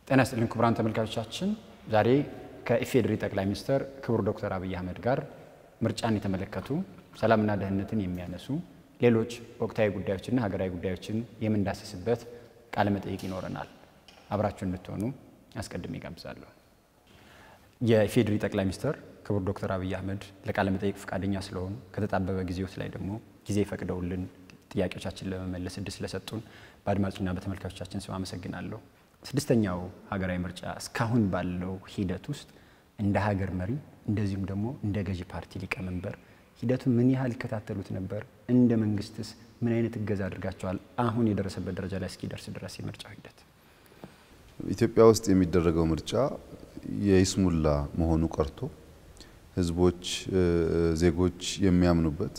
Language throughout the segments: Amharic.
ጤና ይስጥልን ክቡራን ተመልካቾቻችን፣ ዛሬ ከኢፌዴሪ ጠቅላይ ሚኒስትር ክቡር ዶክተር አብይ አህመድ ጋር ምርጫን የተመለከቱ ሰላምና ደህንነትን የሚያነሱ ሌሎች ወቅታዊ ጉዳዮችና ሀገራዊ ጉዳዮችን የምንዳስስበት ቃለ መጠይቅ ይኖረናል። አብራችሁ እንድትሆኑ አስቀድሜ ጋብዛለሁ። የኢፌዴሪ ጠቅላይ ሚኒስትር ክቡር ዶክተር አብይ አህመድ ለቃለ መጠይቅ ፈቃደኛ ስለሆኑ ከተጣበበ ጊዜዎት ላይ ደግሞ ጊዜ ፈቅደውልን ጥያቄዎቻችን ለመመለስ እድል ስለሰጡን በአድማጭና በተመልካቾቻችን ስም አመሰግናለሁ። ስድስተኛው ሀገራዊ ምርጫ እስካሁን ባለው ሂደት ውስጥ እንደ ሀገር መሪ እንደዚሁም ደግሞ እንደ ገዢ ፓርቲ ሊቀመንበር ሂደቱን ምን ያህል ይከታተሉት ነበር? እንደ መንግስትስ ምን አይነት እገዛ አድርጋቸዋል? አሁን የደረሰበት ደረጃ ላይ እስኪደርስ ድረስ የምርጫው ሂደት ኢትዮጵያ ውስጥ የሚደረገው ምርጫ የይስሙላ መሆኑ ቀርቶ ህዝቦች፣ ዜጎች የሚያምኑበት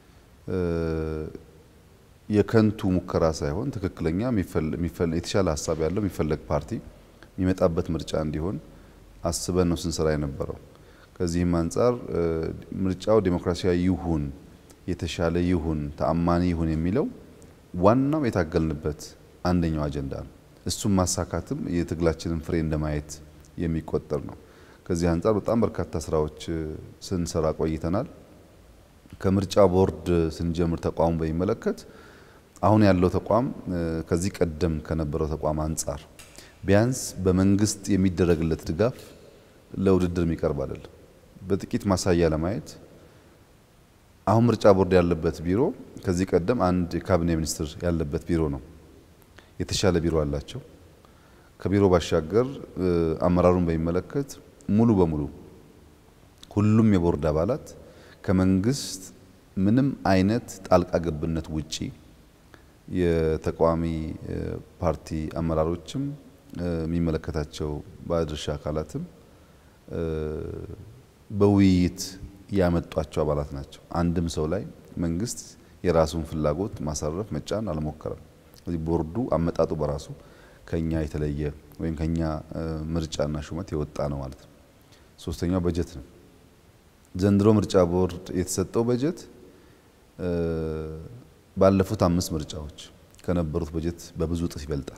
የከንቱ ሙከራ ሳይሆን ትክክለኛ የተሻለ ሀሳብ ያለው የሚፈለግ ፓርቲ የሚመጣበት ምርጫ እንዲሆን አስበን ነው ስንሰራ የነበረው። ከዚህም አንጻር ምርጫው ዴሞክራሲያዊ ይሁን፣ የተሻለ ይሁን፣ ተአማኒ ይሁን የሚለው ዋናው የታገልንበት አንደኛው አጀንዳ ነው። እሱም ማሳካትም የትግላችንን ፍሬ እንደማየት የሚቆጠር ነው። ከዚህ አንጻር በጣም በርካታ ስራዎች ስንሰራ ቆይተናል። ከምርጫ ቦርድ ስንጀምር ተቋሙ በሚመለከት አሁን ያለው ተቋም ከዚህ ቀደም ከነበረው ተቋም አንጻር ቢያንስ በመንግስት የሚደረግለት ድጋፍ ለውድድር የሚቀርብ አይደለም። በጥቂት ማሳያ ለማየት አሁን ምርጫ ቦርድ ያለበት ቢሮ ከዚህ ቀደም አንድ የካቢኔ ሚኒስትር ያለበት ቢሮ ነው። የተሻለ ቢሮ አላቸው። ከቢሮ ባሻገር አመራሩን በሚመለከት ሙሉ በሙሉ ሁሉም የቦርድ አባላት ከመንግስት ምንም አይነት ጣልቃ ገብነት ውጪ የተቃዋሚ ፓርቲ አመራሮችም የሚመለከታቸው ባለድርሻ አካላትም በውይይት ያመጧቸው አባላት ናቸው። አንድም ሰው ላይ መንግስት የራሱን ፍላጎት ማሳረፍ መጫን አልሞከረም። ስለዚህ ቦርዱ አመጣጡ በራሱ ከኛ የተለየ ወይም ከኛ ምርጫና ሹመት የወጣ ነው ማለት ነው። ሶስተኛው በጀት ነው። ዘንድሮ ምርጫ ቦርድ የተሰጠው በጀት ባለፉት አምስት ምርጫዎች ከነበሩት በጀት በብዙ እጥፍ ይበልጣል።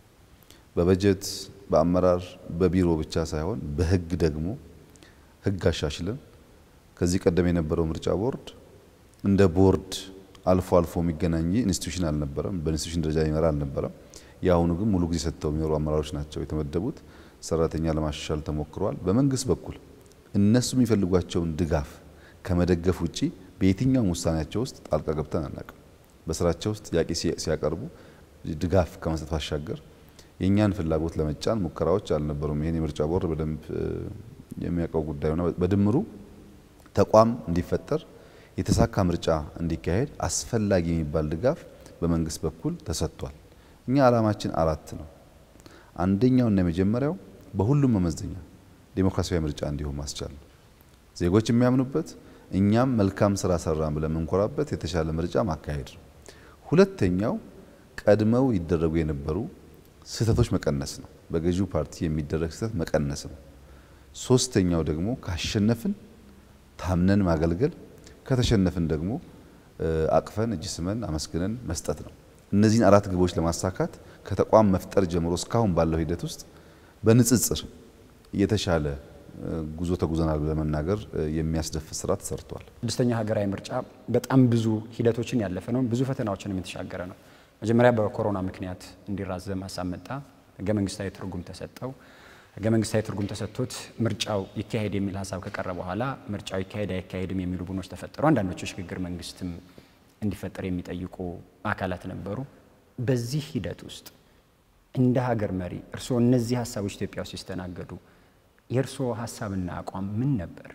በበጀት በአመራር በቢሮ ብቻ ሳይሆን በህግ ደግሞ ህግ አሻሽለን ከዚህ ቀደም የነበረው ምርጫ ቦርድ እንደ ቦርድ አልፎ አልፎ የሚገናኝ ኢንስቲትዩሽን አልነበረም። በኢንስቲትዩሽን ደረጃ የሚመራ አልነበረም። የአሁኑ ግን ሙሉ ጊዜ ሰጥተው የሚኖሩ አመራሮች ናቸው የተመደቡት። ሰራተኛ ለማሻሻል ተሞክረዋል። በመንግስት በኩል እነሱ የሚፈልጓቸውን ድጋፍ ከመደገፍ ውጪ በየትኛውም ውሳኔያቸው ውስጥ ጣልቃ ገብተን አናውቅም። በስራቸው ውስጥ ጥያቄ ሲያቀርቡ ድጋፍ ከመስጠት ባሻገር የእኛን ፍላጎት ለመጫን ሙከራዎች አልነበሩም። ይህን የምርጫ ቦርድ በደንብ የሚያውቀው ጉዳይ ሆነ። በድምሩ ተቋም እንዲፈጠር የተሳካ ምርጫ እንዲካሄድ አስፈላጊ የሚባል ድጋፍ በመንግስት በኩል ተሰጥቷል። እኛ ዓላማችን አራት ነው። አንደኛውና የመጀመሪያው በሁሉም መመዘኛ ዴሞክራሲያዊ ምርጫ እንዲሆን ማስቻል ነው። ዜጎች የሚያምኑበት እኛም መልካም ስራ ሰራን ብለን የምንኮራበት የተሻለ ምርጫ ማካሄድ ነው። ሁለተኛው ቀድመው ይደረጉ የነበሩ ስህተቶች መቀነስ ነው። በገዢው ፓርቲ የሚደረግ ስህተት መቀነስ ነው። ሶስተኛው ደግሞ ካሸነፍን ታምነን ማገልገል፣ ከተሸነፍን ደግሞ አቅፈን እጅ ስመን አመስግነን መስጠት ነው። እነዚህን አራት ግቦች ለማሳካት ከተቋም መፍጠር ጀምሮ እስካሁን ባለው ሂደት ውስጥ በንጽጽር የተሻለ ጉዞ ተጉዘናል ብለን መናገር የሚያስደፍር ስራ ተሰርቷል። ስድስተኛ ሀገራዊ ምርጫ በጣም ብዙ ሂደቶችን ያለፈ ነው። ብዙ ፈተናዎችንም የተሻገረ ነው። መጀመሪያ በኮሮና ምክንያት እንዲራዘም ሀሳብ መጣ። ህገ መንግስታዊ ትርጉም ተሰጠው። ህገ መንግስታዊ ትርጉም ተሰጥቶት ምርጫው ይካሄድ የሚል ሀሳብ ከቀረ በኋላ ምርጫው ይካሄድ አይካሄድም የሚሉ ቡድኖች ተፈጠሩ። አንዳንዶቹ ሽግግር መንግስትም እንዲፈጠር የሚጠይቁ አካላት ነበሩ። በዚህ ሂደት ውስጥ እንደ ሀገር መሪ እርስዎ እነዚህ ሀሳቦች ኢትዮጵያ ውስጥ ሲስተናገዱ የእርስዎ ሀሳብና አቋም ምን ነበር?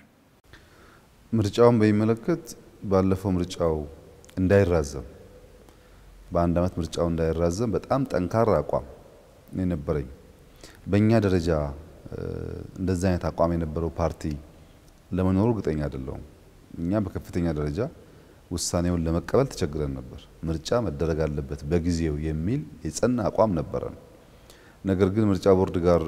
ምርጫውን በሚመለከት ባለፈው ምርጫው እንዳይራዘም በአንድ ዓመት ምርጫው እንዳይራዘም በጣም ጠንካራ አቋም የነበረኝ በእኛ ደረጃ እንደዚህ አይነት አቋም የነበረው ፓርቲ ለመኖሩ እርግጠኛ አይደለሁም። እኛ በከፍተኛ ደረጃ ውሳኔውን ለመቀበል ተቸግረን ነበር። ምርጫ መደረግ አለበት በጊዜው የሚል የጸና አቋም ነበረን። ነገር ግን ምርጫ ቦርድ ጋር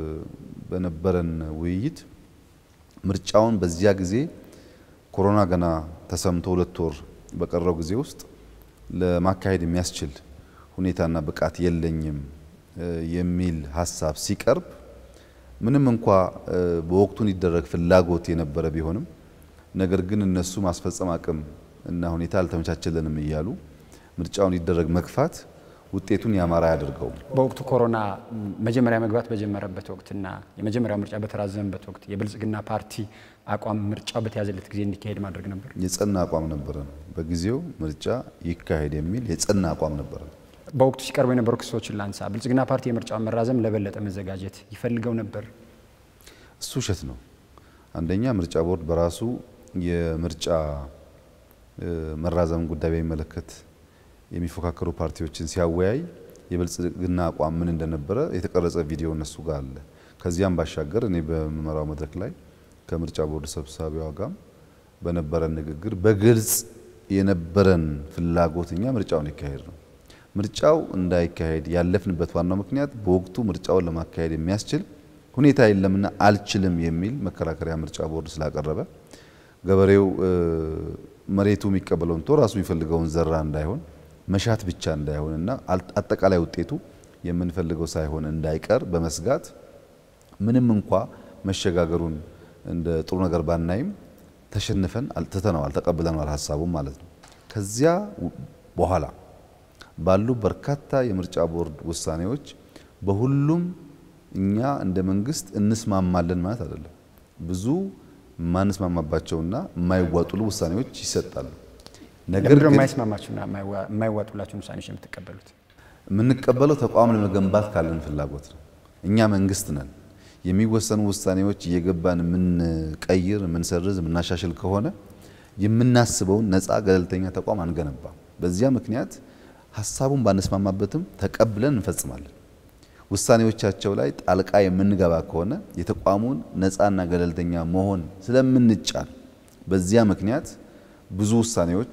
በነበረን ውይይት ምርጫውን በዚያ ጊዜ ኮሮና ገና ተሰምቶ ሁለት ወር በቀረው ጊዜ ውስጥ ለማካሄድ የሚያስችል ሁኔታና ብቃት የለኝም የሚል ሀሳብ ሲቀርብ ምንም እንኳ በወቅቱ እንዲደረግ ፍላጎት የነበረ ቢሆንም ነገር ግን እነሱ ማስፈጸም አቅም እና ሁኔታ አልተመቻቸልንም እያሉ ምርጫውን እንዲደረግ መግፋት ውጤቱን ያማረ አያደርገውም። በወቅቱ ኮሮና መጀመሪያ መግባት በጀመረበት ወቅትና የመጀመሪያው ምርጫ በተራዘመበት ወቅት የብልጽግና ፓርቲ አቋም ምርጫው በተያዘለት ጊዜ እንዲካሄድ ማድረግ ነበር። የጸና አቋም ነበረ። በጊዜው ምርጫ ይካሄድ የሚል የጸና አቋም ነበረ። በወቅቱ ሲቀርቡ የነበሩ ክሶችን ላንሳ። ብልጽግና ፓርቲ የምርጫውን መራዘም ለበለጠ መዘጋጀት ይፈልገው ነበር። እሱ ውሸት ነው። አንደኛ ምርጫ ቦርድ በራሱ የምርጫ መራዘም ጉዳይ በሚመለከት የሚፎካከሩ ፓርቲዎችን ሲያወያይ የብልጽግና አቋም ምን እንደነበረ የተቀረጸ ቪዲዮ እነሱ ጋር አለ። ከዚያም ባሻገር እኔ በምመራው መድረክ ላይ ከምርጫ ቦርድ ሰብሳቢዋ ጋር በነበረን ንግግር በግልጽ የነበረን ፍላጎት እኛ ምርጫውን ይካሄድ ነው። ምርጫው እንዳይካሄድ ያለፍንበት ዋናው ምክንያት በወቅቱ ምርጫውን ለማካሄድ የሚያስችል ሁኔታ የለምና አልችልም የሚል መከራከሪያ ምርጫ ቦርድ ስላቀረበ ገበሬው መሬቱ የሚቀበለውን ቶ ራሱ የሚፈልገውን ዘራ እንዳይሆን መሻት ብቻ እንዳይሆንና አጠቃላይ ውጤቱ የምንፈልገው ሳይሆን እንዳይቀር በመስጋት ምንም እንኳ መሸጋገሩን እንደ ጥሩ ነገር ባናይም ተሸንፈን ትተነዋል፣ ተቀብለነዋል ሀሳቡም ማለት ነው። ከዚያ በኋላ ባሉ በርካታ የምርጫ ቦርድ ውሳኔዎች በሁሉም እኛ እንደ መንግስት እንስማማለን ማለት አይደለም። ብዙ የማንስማማባቸውና የማይዋጡሉ ውሳኔዎች ይሰጣሉ። ነገር ግን የማይስማማችሁና የማይዋጡላችሁን ውሳኔዎች የምትቀበሉት የምንቀበለው ተቋም ለመገንባት ካለን ፍላጎት ነው። እኛ መንግስት ነን። የሚወሰኑ ውሳኔዎች እየገባን የምንቀይር፣ የምንሰርዝ፣ የምናሻሽል ከሆነ የምናስበውን ነፃ ገለልተኛ ተቋም አንገነባም። በዚያ ምክንያት ሀሳቡን ባንስማማበትም ተቀብለን እንፈጽማለን። ውሳኔዎቻቸው ላይ ጣልቃ የምንገባ ከሆነ የተቋሙን ነፃና ገለልተኛ መሆን ስለምንጫን በዚያ ምክንያት ብዙ ውሳኔዎች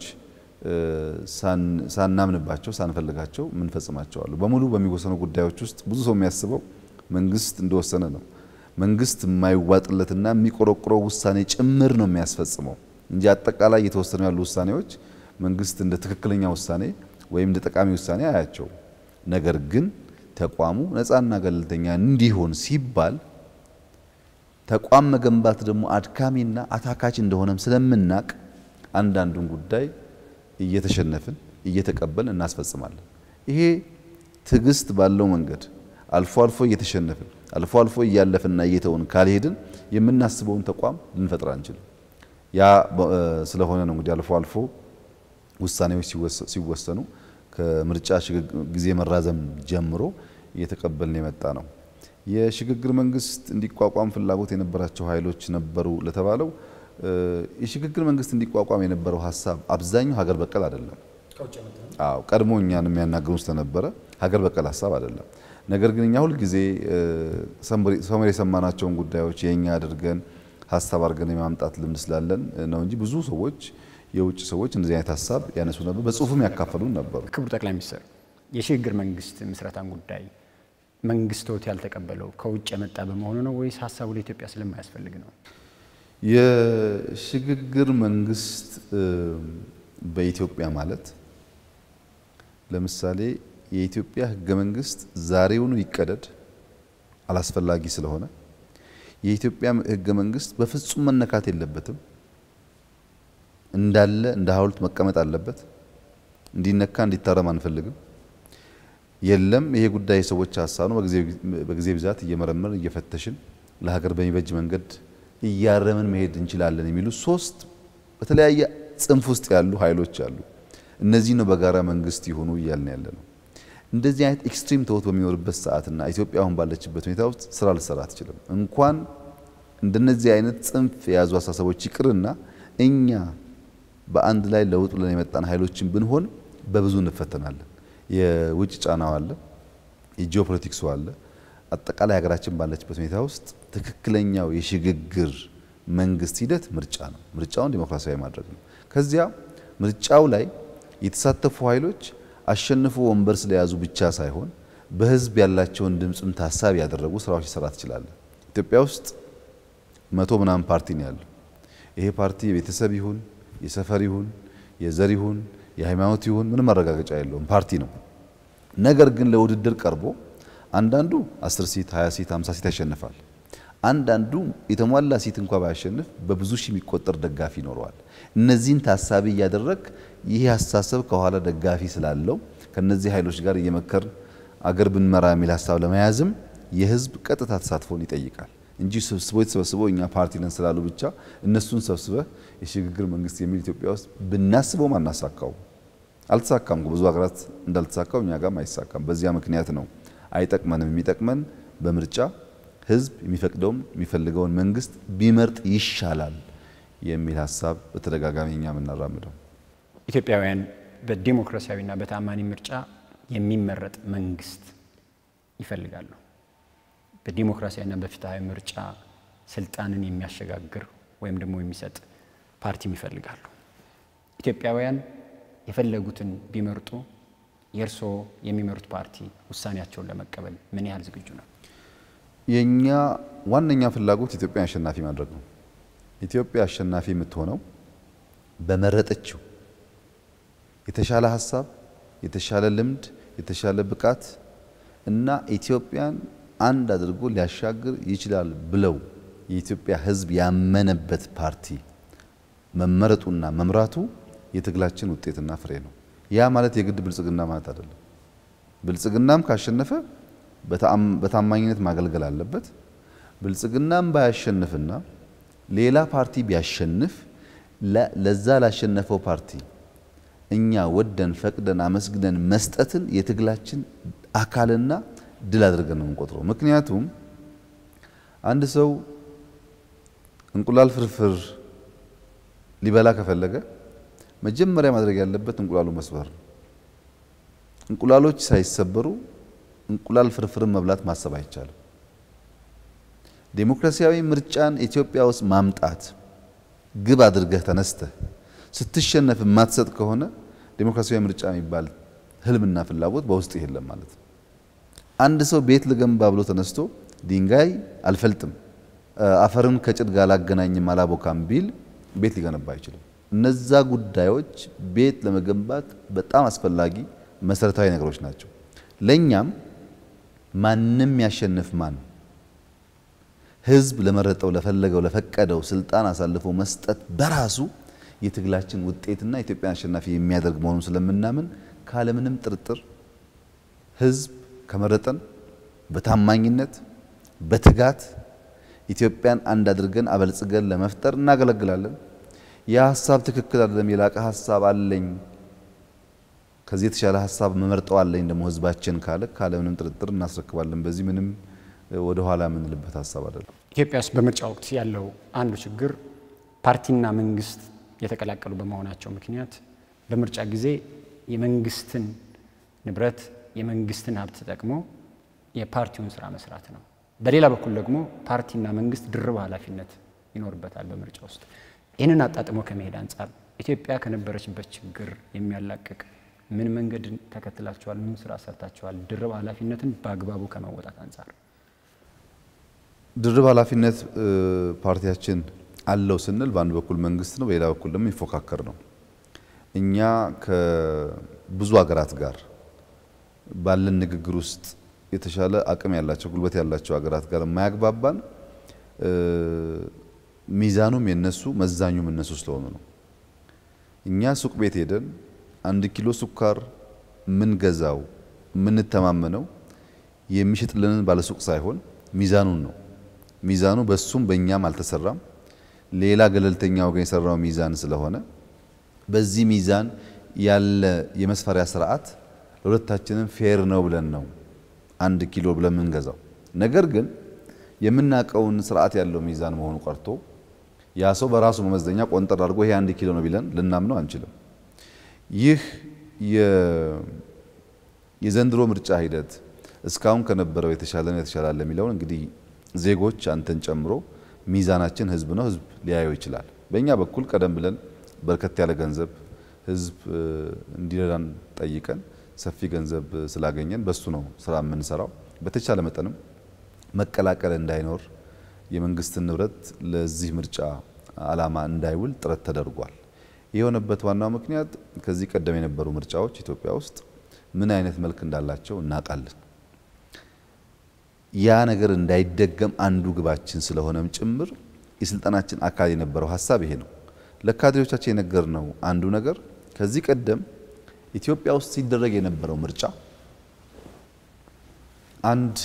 ሳናምንባቸው ሳንፈልጋቸው የምንፈጽማቸው አሉ። በሙሉ በሚወሰኑ ጉዳዮች ውስጥ ብዙ ሰው የሚያስበው መንግስት እንደወሰነ ነው። መንግስት የማይዋጥለትና የሚቆረቁረው ውሳኔ ጭምር ነው የሚያስፈጽመው እንጂ አጠቃላይ እየተወሰኑ ያሉ ውሳኔዎች መንግስት እንደ ትክክለኛ ውሳኔ ወይም እንደ ጠቃሚ ውሳኔ አያቸው። ነገር ግን ተቋሙ ነፃና ገለልተኛ እንዲሆን ሲባል ተቋም መገንባት ደግሞ አድካሚና አታካች እንደሆነም ስለምናቅ አንዳንዱን ጉዳይ እየተሸነፍን እየተቀበልን እናስፈጽማለን። ይሄ ትዕግስት ባለው መንገድ አልፎ አልፎ እየተሸነፍን አልፎ አልፎ እያለፍንና እየተውን ካልሄድን የምናስበውን ተቋም ልንፈጥር አንችልም። ያ ስለሆነ ነው እንግዲህ አልፎ አልፎ ውሳኔዎች ሲወሰኑ ከምርጫ ጊዜ መራዘም ጀምሮ እየተቀበልን የመጣ ነው። የሽግግር መንግስት እንዲቋቋም ፍላጎት የነበራቸው ኃይሎች ነበሩ ለተባለው የሽግግር መንግስት እንዲቋቋም የነበረው ሀሳብ አብዛኛው ሀገር በቀል አይደለም። አዎ ቀድሞ እኛን የሚያናግሩን ስለነበረ ሀገር በቀል ሀሳብ አይደለም። ነገር ግን እኛ ሁልጊዜ ሰመር የሰማናቸውን ጉዳዮች የእኛ አድርገን ሀሳብ አድርገን የማምጣት ልምድ ስላለን ነው እንጂ ብዙ ሰዎች የውጭ ሰዎች እንደዚህ አይነት ሀሳብ ያነሱ ነበር፣ በጽሁፍም ያካፈሉን ነበሩ። ክቡር ጠቅላይ ሚኒስትር የሽግግር መንግስት ምስረታን ጉዳይ መንግስቶት ያልተቀበለው ከውጭ የመጣ በመሆኑ ነው ወይስ ሀሳቡ ለኢትዮጵያ ስለማያስፈልግ ነው? የሽግግር መንግስት በኢትዮጵያ ማለት ለምሳሌ የኢትዮጵያ ህገ መንግስት ዛሬውኑ ይቀደድ አላስፈላጊ ስለሆነ የኢትዮጵያ ህገ መንግስት በፍጹም መነካት የለበትም። እንዳለ እንደ ሐውልት መቀመጥ አለበት። እንዲነካ እንዲታረም አንፈልግም። የለም ይሄ ጉዳይ የሰዎች ሀሳብ ነው፣ በጊዜ ብዛት እየመረመርን እየፈተሽን ለሀገር በሚበጅ መንገድ እያረምን መሄድ እንችላለን የሚሉ ሶስት በተለያየ ጽንፍ ውስጥ ያሉ ኃይሎች አሉ። እነዚህ ነው በጋራ መንግስት ይሆኑ እያልን ያለ ነው። እንደዚህ አይነት ኤክስትሪም ተውት በሚኖርበት ሰዓትና ኢትዮጵያ አሁን ባለችበት ሁኔታ ውስጥ ስራ ልሰራ አትችልም። እንኳን እንደነዚህ አይነት ጽንፍ የያዙ አስተሳሰቦች ይቅርና እኛ በአንድ ላይ ለውጥ ብለን የመጣን ኃይሎችን ብንሆን በብዙ እንፈተናለን። የውጭ ጫናው አለ፣ የጂኦፖለቲክሱ አለ። አጠቃላይ ሀገራችን ባለችበት ሁኔታ ውስጥ ትክክለኛው የሽግግር መንግስት ሂደት ምርጫ ነው። ምርጫውን ዲሞክራሲያዊ ማድረግ ነው። ከዚያ ምርጫው ላይ የተሳተፉ ኃይሎች አሸንፎ ወንበር ስለያዙ ብቻ ሳይሆን በህዝብ ያላቸውን ድምፅም ታሳቢ ያደረጉ ስራዎች ሊሰራ ትችላለን። ኢትዮጵያ ውስጥ መቶ ምናምን ፓርቲ ነው ያለው። ይሄ ፓርቲ የቤተሰብ ይሁን የሰፈር ይሁን የዘር ይሁን የሃይማኖት ይሁን ምንም ማረጋገጫ የለውም፣ ፓርቲ ነው። ነገር ግን ለውድድር ቀርቦ አንዳንዱ 10 ሲት፣ 20 ሲት፣ 50 ሲት ያሸንፋል። አንዳንዱ የተሟላ ሲት እንኳ ባያሸንፍ በብዙ ሺህ የሚቆጠር ደጋፊ ይኖረዋል። እነዚህን ታሳቢ እያደረግ ይህ አስተሳሰብ ከኋላ ደጋፊ ስላለው ከነዚህ ኃይሎች ጋር እየመከር አገር ብንመራ የሚል ሀሳብ ለመያዝም የህዝብ ቀጥታ ተሳትፎን ይጠይቃል እንጂ ስብስቦ የተሰበስበው እኛ ፓርቲ ነን ስላሉ ብቻ እነሱን ሰብስበህ የሽግግር መንግስት የሚል ኢትዮጵያ ውስጥ ብናስበውም አናሳካው። አልተሳካም። ብዙ ሀገራት እንዳልተሳካው እኛ ጋርም አይሳካም። በዚያ ምክንያት ነው አይጠቅመንም። የሚጠቅመን በምርጫ ህዝብ የሚፈቅደውን የሚፈልገውን መንግስት ቢመርጥ ይሻላል የሚል ሀሳብ በተደጋጋሚ እኛ የምናራምደው ኢትዮጵያውያን በዲሞክራሲያዊና በታማኒ ምርጫ የሚመረጥ መንግስት ይፈልጋሉ። በዲሞክራሲያዊና በፍትሐዊ ምርጫ ስልጣንን የሚያሸጋግር ወይም ደግሞ የሚሰጥ ፓርቲም ይፈልጋሉ። ኢትዮጵያውያን የፈለጉትን ቢመርጡ የእርስዎ የሚመሩት ፓርቲ ውሳኔያቸውን ለመቀበል ምን ያህል ዝግጁ ነው? የኛ ዋነኛ ፍላጎት ኢትዮጵያን አሸናፊ ማድረግ ነው። ኢትዮጵያ አሸናፊ የምትሆነው በመረጠችው የተሻለ ሀሳብ፣ የተሻለ ልምድ፣ የተሻለ ብቃት እና ኢትዮጵያን አንድ አድርጎ ሊያሻግር ይችላል ብለው የኢትዮጵያ ሕዝብ ያመነበት ፓርቲ መመረጡና መምራቱ የትግላችን ውጤትና ፍሬ ነው። ያ ማለት የግድ ብልጽግና ማለት አይደለም። ብልጽግናም ካሸነፈ በታማኝነት ማገልገል አለበት። ብልጽግናም ባያሸንፍና ሌላ ፓርቲ ቢያሸንፍ ለዛ ላሸነፈው ፓርቲ እኛ ወደን ፈቅደን አመስግነን መስጠትን የትግላችን አካልና ድል አድርገን ነው የምንቆጥረው። ምክንያቱም አንድ ሰው እንቁላል ፍርፍር ሊበላ ከፈለገ መጀመሪያ ማድረግ ያለበት እንቁላሉ መስበር ነው። እንቁላሎች ሳይሰበሩ እንቁላል ፍርፍርን መብላት ማሰብ አይቻልም። ዴሞክራሲያዊ ምርጫን ኢትዮጵያ ውስጥ ማምጣት ግብ አድርገህ ተነስተህ ስትሸነፍ የማትሰጥ ከሆነ ዴሞክራሲያዊ ምርጫ የሚባል ህልምና ፍላጎት በውስጥ የለም ማለት ነው። አንድ ሰው ቤት ልገንባ ብሎ ተነስቶ ድንጋይ አልፈልጥም፣ አፈርን ከጭድ ጋር አላገናኝም፣ አላቦካም ቢል ቤት ሊገነባ አይችልም። እነዛ ጉዳዮች ቤት ለመገንባት በጣም አስፈላጊ መሰረታዊ ነገሮች ናቸው። ለእኛም ማንም ያሸንፍ ማን ህዝብ ለመረጠው ለፈለገው ለፈቀደው ስልጣን አሳልፎ መስጠት በራሱ የትግላችን ውጤትና ኢትዮጵያን አሸናፊ የሚያደርግ መሆኑን ስለምናምን ካለምንም ጥርጥር ህዝብ ከመረጠን በታማኝነት በትጋት ኢትዮጵያን አንድ አድርገን አበልጽገን ለመፍጠር እናገለግላለን። ያ ሀሳብ ትክክል አይደለም፣ የላቀ ሀሳብ አለኝ፣ ከዚህ የተሻለ ሀሳብ መመርጠው አለኝ ደግሞ ህዝባችን ካለ ካለምንም ጥርጥር እናስረክባለን። በዚህ ምንም ወደ ኋላ የምንልበት ሀሳብ አይደለም። ኢትዮጵያ ውስጥ በምርጫ ወቅት ያለው አንዱ ችግር ፓርቲና መንግስት የተቀላቀሉ በመሆናቸው ምክንያት በምርጫ ጊዜ የመንግስትን ንብረት የመንግስትን ሀብት ተጠቅሞ የፓርቲውን ስራ መስራት ነው። በሌላ በኩል ደግሞ ፓርቲና መንግስት ድርብ ኃላፊነት ይኖርበታል በምርጫ ውስጥ። ይህንን አጣጥሞ ከመሄድ አንጻር ኢትዮጵያ ከነበረችበት ችግር የሚያላቅቅ ምን መንገድ ተከትላችኋል? ምን ስራ ሰርታችኋል? ድርብ ኃላፊነትን በአግባቡ ከመወጣት አንጻር ድርብ ኃላፊነት ፓርቲያችን አለው ስንል በአንድ በኩል መንግስት ነው፣ በሌላ በኩል ደግሞ ይፎካከር ነው። እኛ ከብዙ ሀገራት ጋር ባለን ንግግር ውስጥ የተሻለ አቅም ያላቸው ጉልበት ያላቸው ሀገራት ጋር የማያግባባን ሚዛኑም የነሱ መዛኙም እነሱ ስለሆኑ ነው። እኛ ሱቅ ቤት ሄደን አንድ ኪሎ ስኳር የምንገዛው የምንተማመነው የሚሸጥልንን ባለሱቅ ሳይሆን ሚዛኑን ነው። ሚዛኑ በሱም በእኛም አልተሰራም። ሌላ ገለልተኛ ወገን የሰራው ሚዛን ስለሆነ በዚህ ሚዛን ያለ የመስፈሪያ ስርዓት ለሁለታችንም ፌር ነው ብለን ነው አንድ ኪሎ ብለን የምንገዛው። ነገር ግን የምናውቀውን ስርዓት ያለው ሚዛን መሆኑ ቀርቶ ያ ሰው በራሱ መመዘኛ ቆንጠር አድርጎ ይሄ አንድ ኪሎ ነው ቢለን ልናምነው አንችልም። ይህ የዘንድሮ ምርጫ ሂደት እስካሁን ከነበረው የተሻለ ነው የተሻለ አለ የሚለውን እንግዲህ ዜጎች አንተን ጨምሮ ሚዛናችን ህዝብ ነው፣ ህዝብ ሊያየው ይችላል። በእኛ በኩል ቀደም ብለን በርከት ያለ ገንዘብ ህዝብ እንዲረዳን ጠይቀን ሰፊ ገንዘብ ስላገኘን በሱ ነው ስራ የምንሰራው። በተቻለ መጠንም መቀላቀል እንዳይኖር የመንግስትን ንብረት ለዚህ ምርጫ አላማ እንዳይውል ጥረት ተደርጓል። የሆነበት ዋናው ምክንያት ከዚህ ቀደም የነበሩ ምርጫዎች ኢትዮጵያ ውስጥ ምን አይነት መልክ እንዳላቸው እናውቃለን። ያ ነገር እንዳይደገም አንዱ ግባችን ስለሆነም ጭምር የስልጠናችን አካል የነበረው ሀሳብ ይሄ ነው። ለካድሬዎቻችን የነገርነው አንዱ ነገር ከዚህ ቀደም ኢትዮጵያ ውስጥ ሲደረግ የነበረው ምርጫ አንድ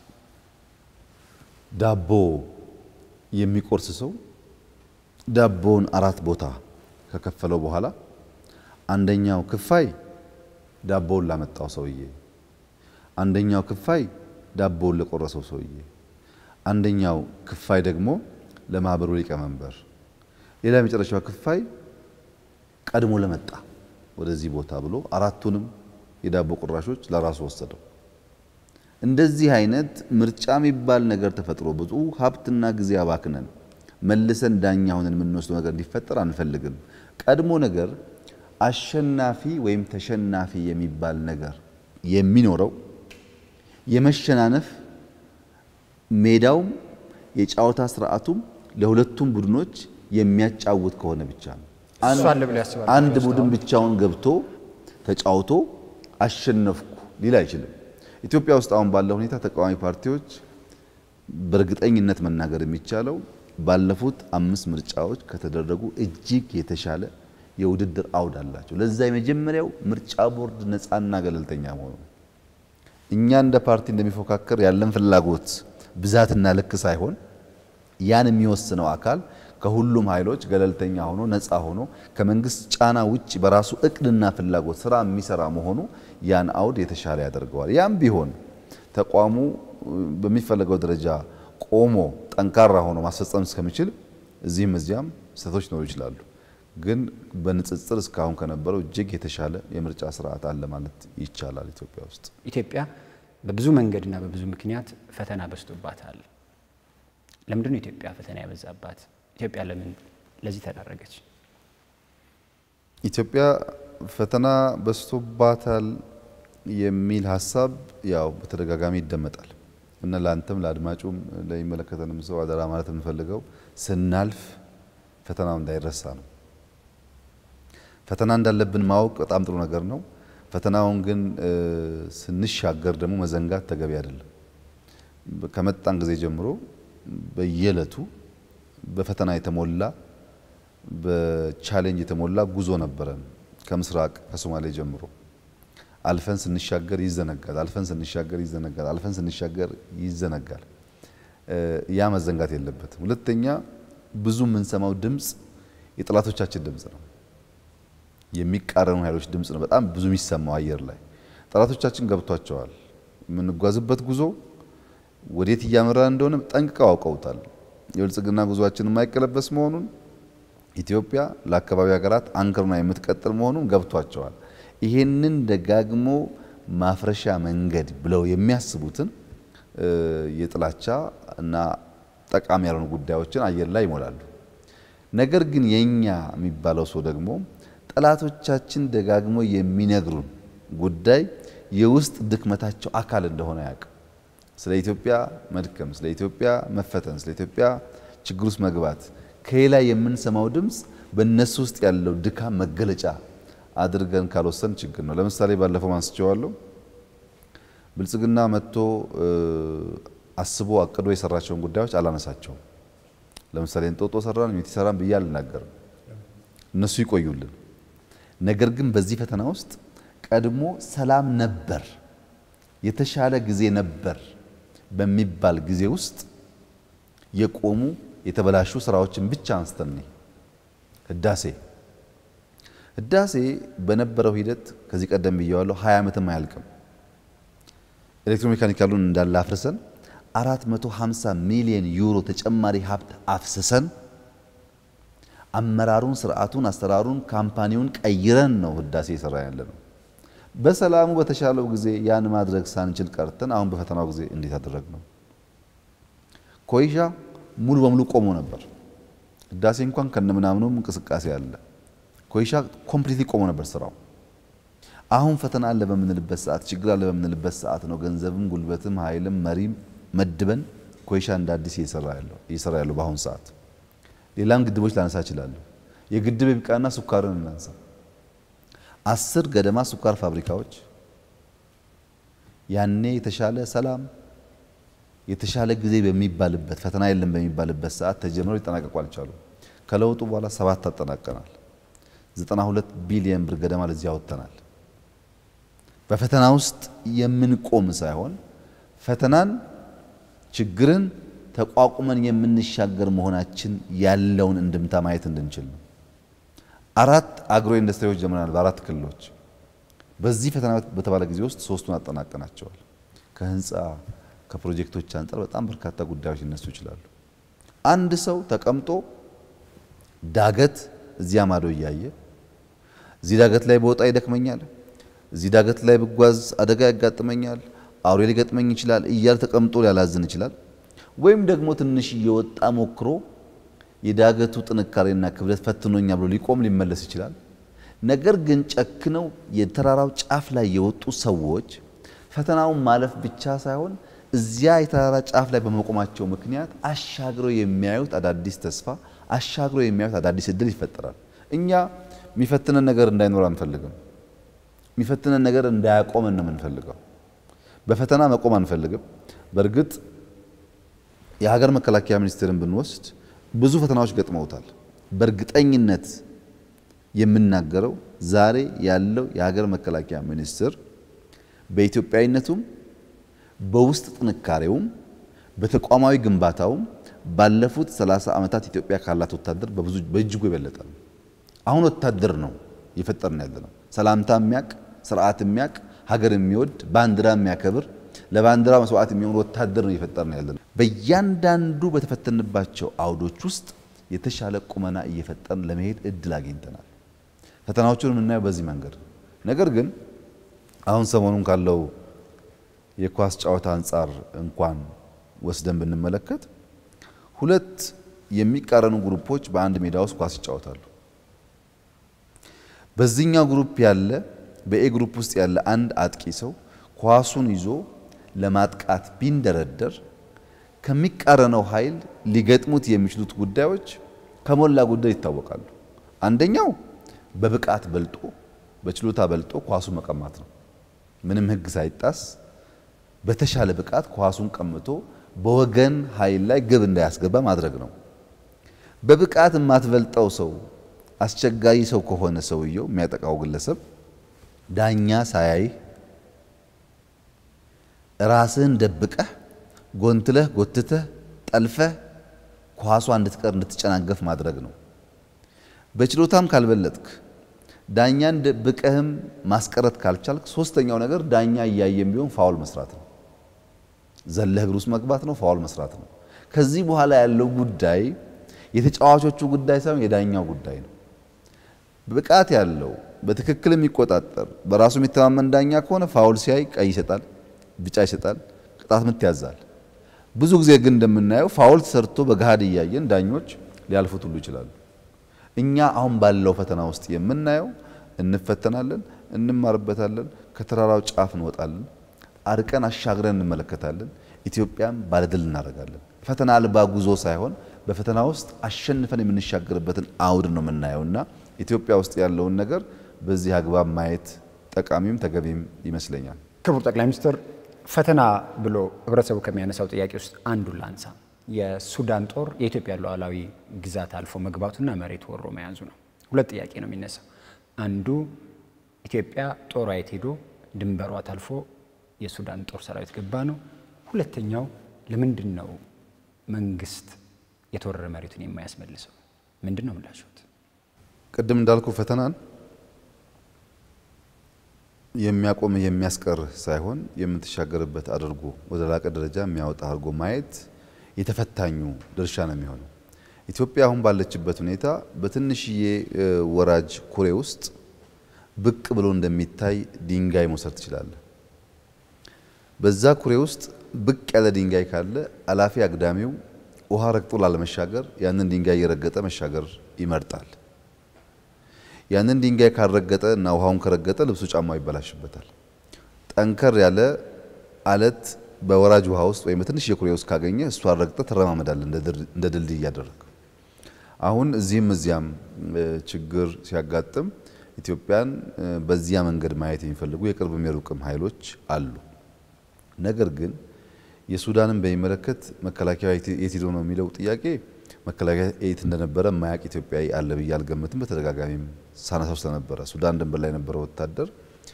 ዳቦ የሚቆርስ ሰው ዳቦውን አራት ቦታ ከከፈለው በኋላ አንደኛው ክፋይ ዳቦውን ላመጣው ሰውዬ፣ አንደኛው ክፋይ ዳቦውን ለቆረሰው ሰውዬ፣ አንደኛው ክፋይ ደግሞ ለማህበሩ ሊቀመንበር፣ ሌላ የመጨረሻው ክፋይ ቀድሞ ለመጣ ወደዚህ ቦታ ብሎ አራቱንም የዳቦ ቁራሾች ለራሱ ወሰደው። እንደዚህ አይነት ምርጫ የሚባል ነገር ተፈጥሮ ብዙ ሀብትና ጊዜ አባክነን መልሰን ዳኛ ሆነን የምንወስደው ነገር እንዲፈጠር አንፈልግም። ቀድሞ ነገር አሸናፊ ወይም ተሸናፊ የሚባል ነገር የሚኖረው የመሸናነፍ ሜዳውም የጨዋታ ስርዓቱም ለሁለቱም ቡድኖች የሚያጫውት ከሆነ ብቻ ነው። እሱ አለ ብለው ያስባሉ? አንድ ቡድን ብቻውን ገብቶ ተጫውቶ አሸነፍኩ ሊል አይችልም። ኢትዮጵያ ውስጥ አሁን ባለው ሁኔታ ተቃዋሚ ፓርቲዎች በእርግጠኝነት መናገር የሚቻለው ባለፉት አምስት ምርጫዎች ከተደረጉ እጅግ የተሻለ የውድድር አውድ አላቸው። ለዛ የመጀመሪያው ምርጫ ቦርድ ነፃና ገለልተኛ መሆኑ ነው። እኛ እንደ ፓርቲ እንደሚፎካከር ያለን ፍላጎት ብዛትና ልክ ሳይሆን ያን የሚወስነው አካል ከሁሉም ኃይሎች ገለልተኛ ሆኖ ነፃ ሆኖ ከመንግስት ጫና ውጭ በራሱ እቅድና ፍላጎት ስራ የሚሰራ መሆኑ ያን አውድ የተሻለ ያደርገዋል። ያም ቢሆን ተቋሙ በሚፈለገው ደረጃ ቆሞ ጠንካራ ሆኖ ማስፈጸም እስከሚችል እዚህም እዚያም ስህተቶች ሊኖሩ ይችላሉ። ግን በንጽጽር እስካሁን ከነበረው እጅግ የተሻለ የምርጫ ስርዓት አለ ማለት ይቻላል ኢትዮጵያ ውስጥ። ኢትዮጵያ በብዙ መንገድና በብዙ ምክንያት ፈተና በዝቶባታል። ለምንድን ነው ኢትዮጵያ ፈተና ያበዛባት? ኢትዮጵያ ለምን ለዚህ ተዳረገች? ኢትዮጵያ ፈተና በዝቶባታል የሚል ሀሳብ ያው በተደጋጋሚ ይደመጣል እና ለአንተም ለአድማጩም ለሚመለከተንም ሰው አደራ ማለት የምንፈልገው ስናልፍ ፈተናው እንዳይረሳ ነው። ፈተና እንዳለብን ማወቅ በጣም ጥሩ ነገር ነው። ፈተናውን ግን ስንሻገር ደግሞ መዘንጋት ተገቢ አይደለም። ከመጣን ጊዜ ጀምሮ በየዕለቱ በፈተና የተሞላ በቻሌንጅ የተሞላ ጉዞ ነበረን። ከምስራቅ ከሶማሌ ጀምሮ አልፈን ስንሻገር ይዘነጋል፣ አልፈን ስንሻገር ይዘነጋል፣ አልፈን ስንሻገር ይዘነጋል። ያ መዘንጋት የለበትም። ሁለተኛ ብዙ የምንሰማው ድምፅ የጠላቶቻችን ድምፅ ነው። የሚቃረኑ ኃይሎች ድምፅ ነው በጣም ብዙ የሚሰማው አየር ላይ። ጠላቶቻችን ገብቷቸዋል። የምንጓዝበት ጉዞ ወዴት እያመራ እንደሆነ ጠንቅቀው አውቀውታል። የብልጽግና ጉዞአችን የማይቀለበስ መሆኑን ኢትዮጵያ ለአካባቢ ሀገራት አንክርና የምትቀጥል መሆኑን ገብቷቸዋል። ይሄንን ደጋግሞ ማፍረሻ መንገድ ብለው የሚያስቡትን የጥላቻ እና ጠቃሚ ያልሆኑ ጉዳዮችን አየር ላይ ይሞላሉ። ነገር ግን የኛ የሚባለው ሰው ደግሞ ጠላቶቻችን ደጋግሞ የሚነግሩን ጉዳይ የውስጥ ድክመታቸው አካል እንደሆነ ያውቅ ስለ ኢትዮጵያ መድከም፣ ስለ ኢትዮጵያ መፈተን፣ ስለ ኢትዮጵያ ችግር ውስጥ መግባት ከሌላ የምንሰማው ድምፅ በእነሱ ውስጥ ያለው ድካም መገለጫ አድርገን ካልወሰን ችግር ነው። ለምሳሌ ባለፈው አንስቼዋለሁ። ብልጽግና መጥቶ አስቦ አቅዶ የሰራቸውን ጉዳዮች አላነሳቸውም። ለምሳሌ እንጦጦ ሰራን፣ ዩኒቲ ሰራን ብዬ አልናገርም። እነሱ ይቆዩልን። ነገር ግን በዚህ ፈተና ውስጥ ቀድሞ ሰላም ነበር፣ የተሻለ ጊዜ ነበር በሚባል ጊዜ ውስጥ የቆሙ የተበላሹ ስራዎችን ብቻ አንስተን ህዳሴ ህዳሴ በነበረው ሂደት ከዚህ ቀደም ብየዋለሁ፣ 20 ዓመትም አያልቅም። ኤሌክትሮሜካኒካሉን እንዳለ አፍርሰን 450 ሚሊዮን ዩሮ ተጨማሪ ሀብት አፍስሰን አመራሩን፣ ስርዓቱን፣ አሰራሩን፣ ካምፓኒውን ቀይረን ነው ህዳሴ የሰራ ያለ ነው። በሰላሙ በተሻለው ጊዜ ያን ማድረግ ሳንችል ቀርተን አሁን በፈተናው ጊዜ እንዴት አደረግ ነው? ኮይሻ ሙሉ በሙሉ ቆሞ ነበር። ህዳሴ እንኳን ከነምናምኑም እንቅስቃሴ አለ። ኮይሻ ኮምፕሊትሊ ቆሞ ነበር ስራው። አሁን ፈተና አለ በምንልበት ሰዓት፣ ችግር አለ በምንልበት ሰዓት ነው ገንዘብም ጉልበትም ኃይልም መሪም መድበን ኮይሻ እንደ አዲስ እየሰራ ያለው በአሁኑ ሰዓት። ሌላም ግድቦች ላነሳ እችላለሁ። የግድብ ይብቃና ሱካርን እናንሳ። አስር ገደማ ስኳር ፋብሪካዎች ያኔ የተሻለ ሰላም፣ የተሻለ ጊዜ በሚባልበት ፈተና የለም በሚባልበት ሰዓት ተጀምረው ሊጠናቀቁ አልቻሉም። ከለውጡ በኋላ ሰባት አጠናቀናል። 92 ቢሊየን ብር ገደማ ለዚህ አወጥተናል። በፈተና ውስጥ የምንቆም ሳይሆን ፈተናን፣ ችግርን ተቋቁመን የምንሻገር መሆናችን ያለውን እንድምታ ማየት እንድንችል ነው። አራት አግሮ ኢንዱስትሪዎች ጀምረናል በአራት ክልሎች። በዚህ ፈተና በተባለ ጊዜ ውስጥ ሶስቱን አጠናቀናቸዋል። ከህንፃ ከፕሮጀክቶች አንጻር በጣም በርካታ ጉዳዮች ሊነሱ ይችላሉ። አንድ ሰው ተቀምጦ ዳገት እዚያ ማዶ እያየ እዚህ ዳገት ላይ በወጣ ይደክመኛል፣ እዚህ ዳገት ላይ ብጓዝ አደጋ ያጋጥመኛል፣ አውሬ ሊገጥመኝ ይችላል እያለ ተቀምጦ ሊያላዝን ይችላል። ወይም ደግሞ ትንሽ እየወጣ ሞክሮ የዳገቱ ጥንካሬና ክብደት ፈትኖኛ ብሎ ሊቆም ሊመለስ ይችላል። ነገር ግን ጨክነው የተራራው ጫፍ ላይ የወጡ ሰዎች ፈተናውን ማለፍ ብቻ ሳይሆን እዚያ የተራራ ጫፍ ላይ በመቆማቸው ምክንያት አሻግረው የሚያዩት አዳዲስ ተስፋ፣ አሻግረው የሚያዩት አዳዲስ እድል ይፈጠራል። እኛ የሚፈትነን ነገር እንዳይኖር አንፈልግም። የሚፈትነን ነገር እንዳያቆመን ነው የምንፈልገው። በፈተና መቆም አንፈልግም። በእርግጥ የሀገር መከላከያ ሚኒስቴርን ብንወስድ ብዙ ፈተናዎች ገጥመውታል። በእርግጠኝነት የምናገረው ዛሬ ያለው የሀገር መከላከያ ሚኒስቴር በኢትዮጵያዊነቱም በውስጥ ጥንካሬውም በተቋማዊ ግንባታውም ባለፉት 30 ዓመታት ኢትዮጵያ ካላት ወታደር በብዙ በእጅጉ የበለጠ ነው። አሁን ወታደር ነው እየፈጠርን ያለ ነው። ሰላምታ የሚያቅ ስርዓት የሚያቅ ሀገር የሚወድ ባንዲራ የሚያከብር ለባንዲራ መስዋዕት የሚሆን ወታደር ነው እየፈጠርን ያለ ነው። በእያንዳንዱ በተፈተንባቸው አውዶች ውስጥ የተሻለ ቁመና እየፈጠርን ለመሄድ እድል አግኝተናል። ፈተናዎቹን የምናየው በዚህ መንገድ ነገር ግን አሁን ሰሞኑን ካለው የኳስ ጨዋታ አንጻር እንኳን ወስደን ብንመለከት ሁለት የሚቃረኑ ግሩፖች በአንድ ሜዳ ውስጥ ኳስ ይጫወታሉ። በዚህኛው ግሩፕ ያለ በኤ ግሩፕ ውስጥ ያለ አንድ አጥቂ ሰው ኳሱን ይዞ ለማጥቃት ቢንደረደር ከሚቃረነው ኃይል ሊገጥሙት የሚችሉት ጉዳዮች ከሞላ ጎደል ይታወቃሉ። አንደኛው በብቃት በልጦ በችሎታ በልጦ ኳሱን መቀማት ነው። ምንም ሕግ ሳይጣስ በተሻለ ብቃት ኳሱን ቀምቶ በወገን ኃይል ላይ ግብ እንዳያስገባ ማድረግ ነው። በብቃት የማትበልጠው ሰው አስቸጋሪ ሰው ከሆነ ሰውየው የሚያጠቃው ግለሰብ ዳኛ ሳያይህ ራስህን ደብቀህ ጎንትለህ ጎትተህ ጠልፈህ ኳሷ እንድትቀር እንድትጨናገፍ ማድረግ ነው። በችሎታም ካልበለጥክ ዳኛን ደብቀህም ማስቀረት ካልቻልክ ሶስተኛው ነገር ዳኛ እያየም ቢሆን ፋውል መስራት ነው። ዘለህ እግር ውስጥ መግባት ነው፣ ፋውል መስራት ነው። ከዚህ በኋላ ያለው ጉዳይ የተጫዋቾቹ ጉዳይ ሳይሆን የዳኛው ጉዳይ ነው። ብቃት ያለው በትክክል የሚቆጣጠር በራሱ የሚተማመን ዳኛ ከሆነ ፋውል ሲያይ ቀይ ይሰጣል፣ ቢጫ ይሰጣል፣ ቅጣት ምት ያዛል። ብዙ ጊዜ ግን እንደምናየው ፋውል ተሰርቶ በገሃድ እያየን ዳኞች ሊያልፉት ሁሉ ይችላሉ። እኛ አሁን ባለው ፈተና ውስጥ የምናየው እንፈተናለን፣ እንማርበታለን፣ ከተራራው ጫፍ እንወጣለን፣ አርቀን አሻግረን እንመለከታለን፣ ኢትዮጵያም ባለድል እናደርጋለን። ፈተና አልባ ጉዞ ሳይሆን በፈተና ውስጥ አሸንፈን የምንሻገርበትን አውድ ነው የምናየውና ኢትዮጵያ ውስጥ ያለውን ነገር በዚህ አግባብ ማየት ጠቃሚም ተገቢም ይመስለኛል። ክቡር ጠቅላይ ሚኒስትር ፈተና ብሎ ህብረተሰቡ ከሚያነሳው ጥያቄ ውስጥ አንዱን ላንሳ። የሱዳን ጦር የኢትዮጵያ ሉዓላዊ ግዛት አልፎ መግባቱና መሬት ወሮ መያዙ ነው። ሁለት ጥያቄ ነው የሚነሳው። አንዱ ኢትዮጵያ ጦሯ የት ሄዶ ድንበሯ ታልፎ የሱዳን ጦር ሰራዊት ገባ ነው። ሁለተኛው ለምንድን ነው መንግስት የተወረረ መሬቱን የማያስመልሰው? ምንድን ነው ምላሾት? ቅድም እንዳልኩ ፈተናን የሚያቆምህ የሚያስቀርህ ሳይሆን የምትሻገርበት አድርጎ ወደ ላቀ ደረጃ የሚያወጣ አድርጎ ማየት የተፈታኙ ድርሻ ነው የሚሆነው። ኢትዮጵያ አሁን ባለችበት ሁኔታ በትንሽዬ ወራጅ ኩሬ ውስጥ ብቅ ብሎ እንደሚታይ ድንጋይ መውሰድ ትችላለህ። በዛ ኩሬ ውስጥ ብቅ ያለ ድንጋይ ካለ አላፊ አግዳሚው ውሃ ረግጦ ላለመሻገር ያንን ድንጋይ እየረገጠ መሻገር ይመርጣል። ያንን ድንጋይ ካልረገጠ እና ውሃውን ከረገጠ ልብሱ ጫማው ይበላሽበታል። ጠንከር ያለ አለት በወራጅ ውሃ ውስጥ ወይም በትንሽ የኩሬ ውስጥ ካገኘ እሷ ረግጠ ትረማመዳል እንደ ድልድይ እያደረግ። አሁን እዚህም እዚያም ችግር ሲያጋጥም ኢትዮጵያን በዚያ መንገድ ማየት የሚፈልጉ የቅርብም የሩቅም ኃይሎች አሉ። ነገር ግን የሱዳንን በሚመለከት መከላከያ የት ሄዶ ነው የሚለው ጥያቄ መከላከያ የት እንደነበረ ማያቅ ኢትዮጵያዊ አለ ብዬ አልገምትም። በተደጋጋሚም ሳነሳው ስለነበረ ሱዳን ድንበር ላይ የነበረው ወታደር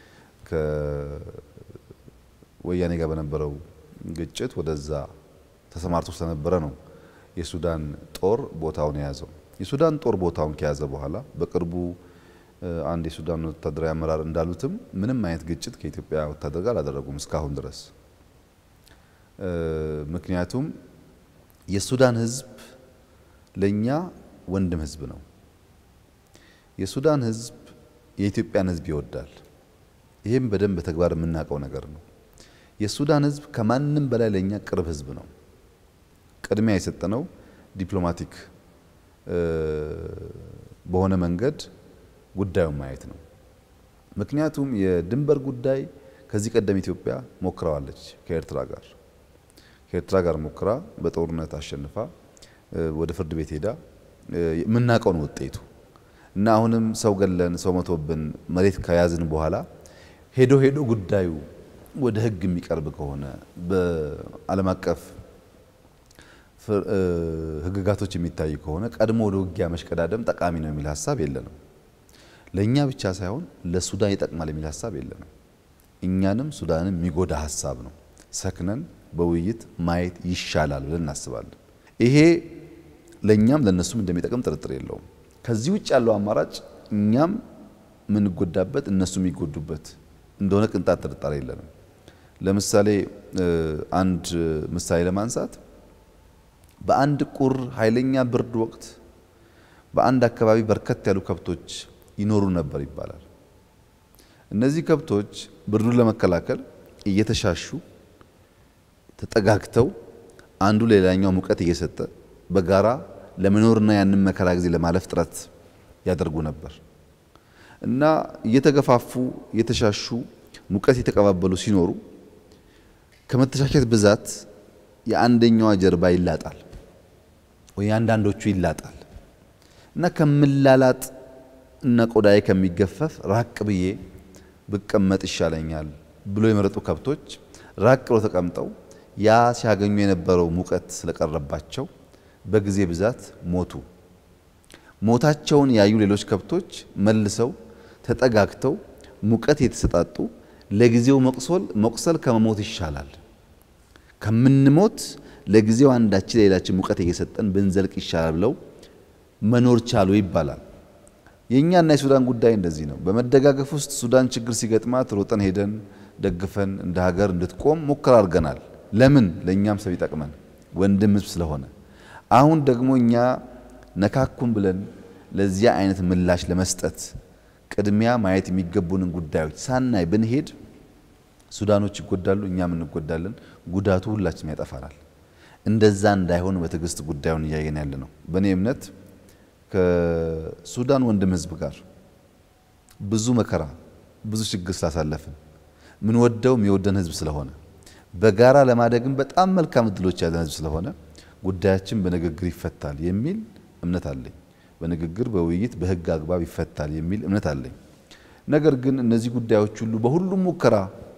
ከወያኔ ጋር በነበረው ግጭት ወደዛ ተሰማርቶ ስለነበረ ነው የሱዳን ጦር ቦታውን የያዘው። የሱዳን ጦር ቦታውን ከያዘ በኋላ በቅርቡ አንድ የሱዳን ወታደራዊ አመራር እንዳሉትም ምንም አይነት ግጭት ከኢትዮጵያ ወታደር ጋር አላደረጉም እስካሁን ድረስ። ምክንያቱም የሱዳን ሕዝብ ለኛ ወንድም ሕዝብ ነው። የሱዳን ሕዝብ የኢትዮጵያን ሕዝብ ይወዳል። ይህም በደንብ በተግባር የምናውቀው ነገር ነው። የሱዳን ሕዝብ ከማንም በላይ ለኛ ቅርብ ሕዝብ ነው። ቅድሚያ የሰጠነው ዲፕሎማቲክ በሆነ መንገድ ጉዳዩን ማየት ነው። ምክንያቱም የድንበር ጉዳይ ከዚህ ቀደም ኢትዮጵያ ሞክረዋለች ከኤርትራ ጋር ከኤርትራ ጋር ሞክራ በጦርነት አሸንፋ ወደ ፍርድ ቤት ሄዳ የምናውቀው ነው ውጤቱ እና አሁንም ሰው ገለን ሰው መቶብን መሬት ከያዝን በኋላ ሄዶ ሄዶ ጉዳዩ ወደ ሕግ የሚቀርብ ከሆነ በዓለም አቀፍ ሕግጋቶች የሚታይ ከሆነ ቀድሞ ወደ ውጊያ መሽቀዳደም ጠቃሚ ነው የሚል ሀሳብ የለንም። ለእኛ ብቻ ሳይሆን ለሱዳን ይጠቅማል የሚል ሀሳብ የለንም። እኛንም ሱዳንም የሚጎዳ ሀሳብ ነው። ሰክነን በውይይት ማየት ይሻላል ብለን እናስባለን። ይሄ ለእኛም ለእነሱም እንደሚጠቅም ጥርጥር የለውም። ከዚህ ውጭ ያለው አማራጭ እኛም የምንጎዳበት እነሱ የሚጎዱበት እንደሆነ ቅንጣት ጥርጣሬ የለንም። ለምሳሌ አንድ ምሳሌ ለማንሳት በአንድ ቁር ኃይለኛ ብርድ ወቅት በአንድ አካባቢ በርከት ያሉ ከብቶች ይኖሩ ነበር ይባላል። እነዚህ ከብቶች ብርዱን ለመከላከል እየተሻሹ ተጠጋግተው አንዱ ሌላኛው ሙቀት እየሰጠ በጋራ ለመኖርና ያንን መከራ ጊዜ ለማለፍ ጥረት ያደርጉ ነበር እና እየተገፋፉ እየተሻሹ ሙቀት የተቀባበሉ ሲኖሩ ከመተሻሸት ብዛት የአንደኛዋ ጀርባ ይላጣል ወይ አንዳንዶቹ ይላጣል እና ከምላላጥ እና ቆዳዬ ከሚገፈፍ ራቅ ብዬ ብቀመጥ ይሻለኛል ብሎ የመረጡ ከብቶች ራቅ ብሎ ተቀምጠው ያ ሲያገኙ የነበረው ሙቀት ስለቀረባቸው በጊዜ ብዛት ሞቱ። ሞታቸውን ያዩ ሌሎች ከብቶች መልሰው ተጠጋግተው ሙቀት የተሰጣጡ ለጊዜው መቁሰል መቁሰል ከመሞት ይሻላል ከምንሞት ለጊዜው አንዳችን ለሌላችን ሙቀት እየሰጠን ብንዘልቅ ይሻላል ብለው መኖር ቻሉ ይባላል። የእኛና የሱዳን ጉዳይ እንደዚህ ነው። በመደጋገፍ ውስጥ ሱዳን ችግር ሲገጥማት ሮጠን ሄደን ደግፈን እንደ ሀገር እንድትቆም ሙከራ አድርገናል። ለምን? ለእኛም ሰው ይጠቅመን ወንድም ሕዝብ ስለሆነ። አሁን ደግሞ እኛ ነካኩን ብለን ለዚያ አይነት ምላሽ ለመስጠት ቅድሚያ ማየት የሚገቡንን ጉዳዮች ሳናይ ብንሄድ ሱዳኖች ይጎዳሉ፣ እኛም እንጎዳለን። ጉዳቱ ሁላችንም ያጠፋናል። እንደዛ እንዳይሆን በትዕግስት ጉዳዩን እያየን ያለ ነው። በእኔ እምነት ከሱዳን ወንድም ህዝብ ጋር ብዙ መከራ ብዙ ችግር ስላሳለፍን ምን ወደው የሚወደን ህዝብ ስለሆነ በጋራ ለማደግም በጣም መልካም እድሎች ያለን ህዝብ ስለሆነ ጉዳያችን በንግግር ይፈታል የሚል እምነት አለኝ። በንግግር በውይይት በህግ አግባብ ይፈታል የሚል እምነት አለኝ። ነገር ግን እነዚህ ጉዳዮች ሁሉ በሁሉም ሙከራ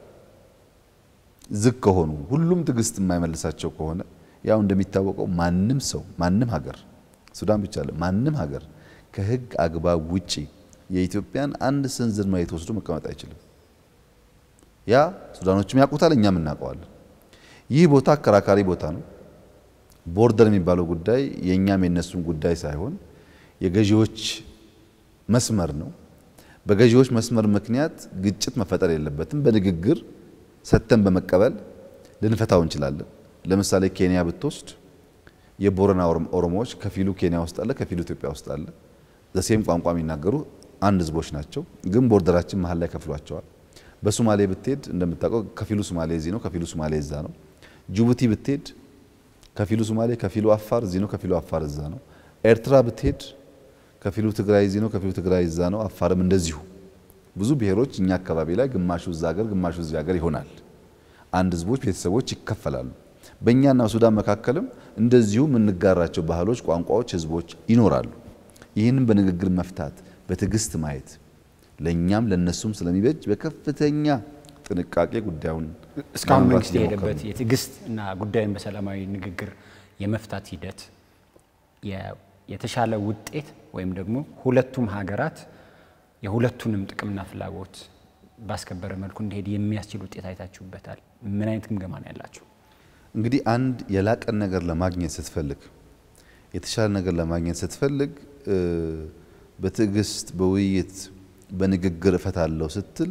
ዝግ ከሆኑ ሁሉም ትዕግስት የማይመልሳቸው ከሆነ ያው እንደሚታወቀው ማንም ሰው ማንም ሀገር ሱዳን ብቻ አለ ማንም ሀገር ከህግ አግባብ ውጪ የኢትዮጵያን አንድ ስንዝር መሬት ወስዶ መቀመጥ አይችልም። ያ ሱዳኖችም ያውቁታል፣ እኛም እናውቀዋለን። ይህ ቦታ አከራካሪ ቦታ ነው። ቦርደር የሚባለው ጉዳይ የእኛም የነሱም ጉዳይ ሳይሆን የገዢዎች መስመር ነው። በገዢዎች መስመር ምክንያት ግጭት መፈጠር የለበትም። በንግግር ሰጥተን በመቀበል ልንፈታው እንችላለን። ለምሳሌ ኬንያ ብትወስድ የቦረና ኦሮሞዎች ከፊሉ ኬንያ ውስጥ አለ፣ ከፊሉ ኢትዮጵያ ውስጥ አለ። ዘሴም ቋንቋ የሚናገሩ አንድ ህዝቦች ናቸው፣ ግን ቦርደራችን መሀል ላይ ከፍሏቸዋል። በሶማሌ ብትሄድ እንደምታውቀው ከፊሉ ሶማሌ እዚህ ነው፣ ከፊሉ ሶማሌ እዛ ነው። ጅቡቲ ብትሄድ ከፊሉ ሶማሌ፣ ከፊሉ አፋር እዚህ ነው፣ ከፊሉ አፋር እዛ ነው። ኤርትራ ብትሄድ ከፊሉ ትግራይ እዚህ ነው፣ ከፊሉ ትግራይ እዛ ነው። አፋርም እንደዚሁ ብዙ ብሔሮች እኛ አካባቢ ላይ ግማሹ እዛ ሀገር፣ ግማሹ እዚህ ሀገር ይሆናል። አንድ ህዝቦች፣ ቤተሰቦች ይከፈላሉ። በእኛና በሱዳን መካከልም እንደዚሁ የምንጋራቸው ባህሎች፣ ቋንቋዎች፣ ህዝቦች ይኖራሉ። ይህንን በንግግር መፍታት በትዕግስት ማየት ለእኛም ለነሱም ስለሚበጅ በከፍተኛ ጥንቃቄ ጉዳዩን እስካሁን ለመምራት መንግስት እየሞከርን የሄደበት ነው። የትዕግስት እና ጉዳዩን በሰላማዊ ንግግር የመፍታት ሂደት የ- የተሻለ ውጤት ወይም ደግሞ ሁለቱም ሀገራት የሁለቱንም ጥቅምና ፍላጎት ባስከበረ መልኩ እንዲሄድ የሚያስችል ውጤት አይታችሁበታል። ምን አይነት ግምገማ ነው ያላችሁ? እንግዲህ አንድ የላቀን ነገር ለማግኘት ስትፈልግ የተሻለ ነገር ለማግኘት ስትፈልግ እ፣ በትዕግስት በውይይት በንግግር እፈታለሁ ስትል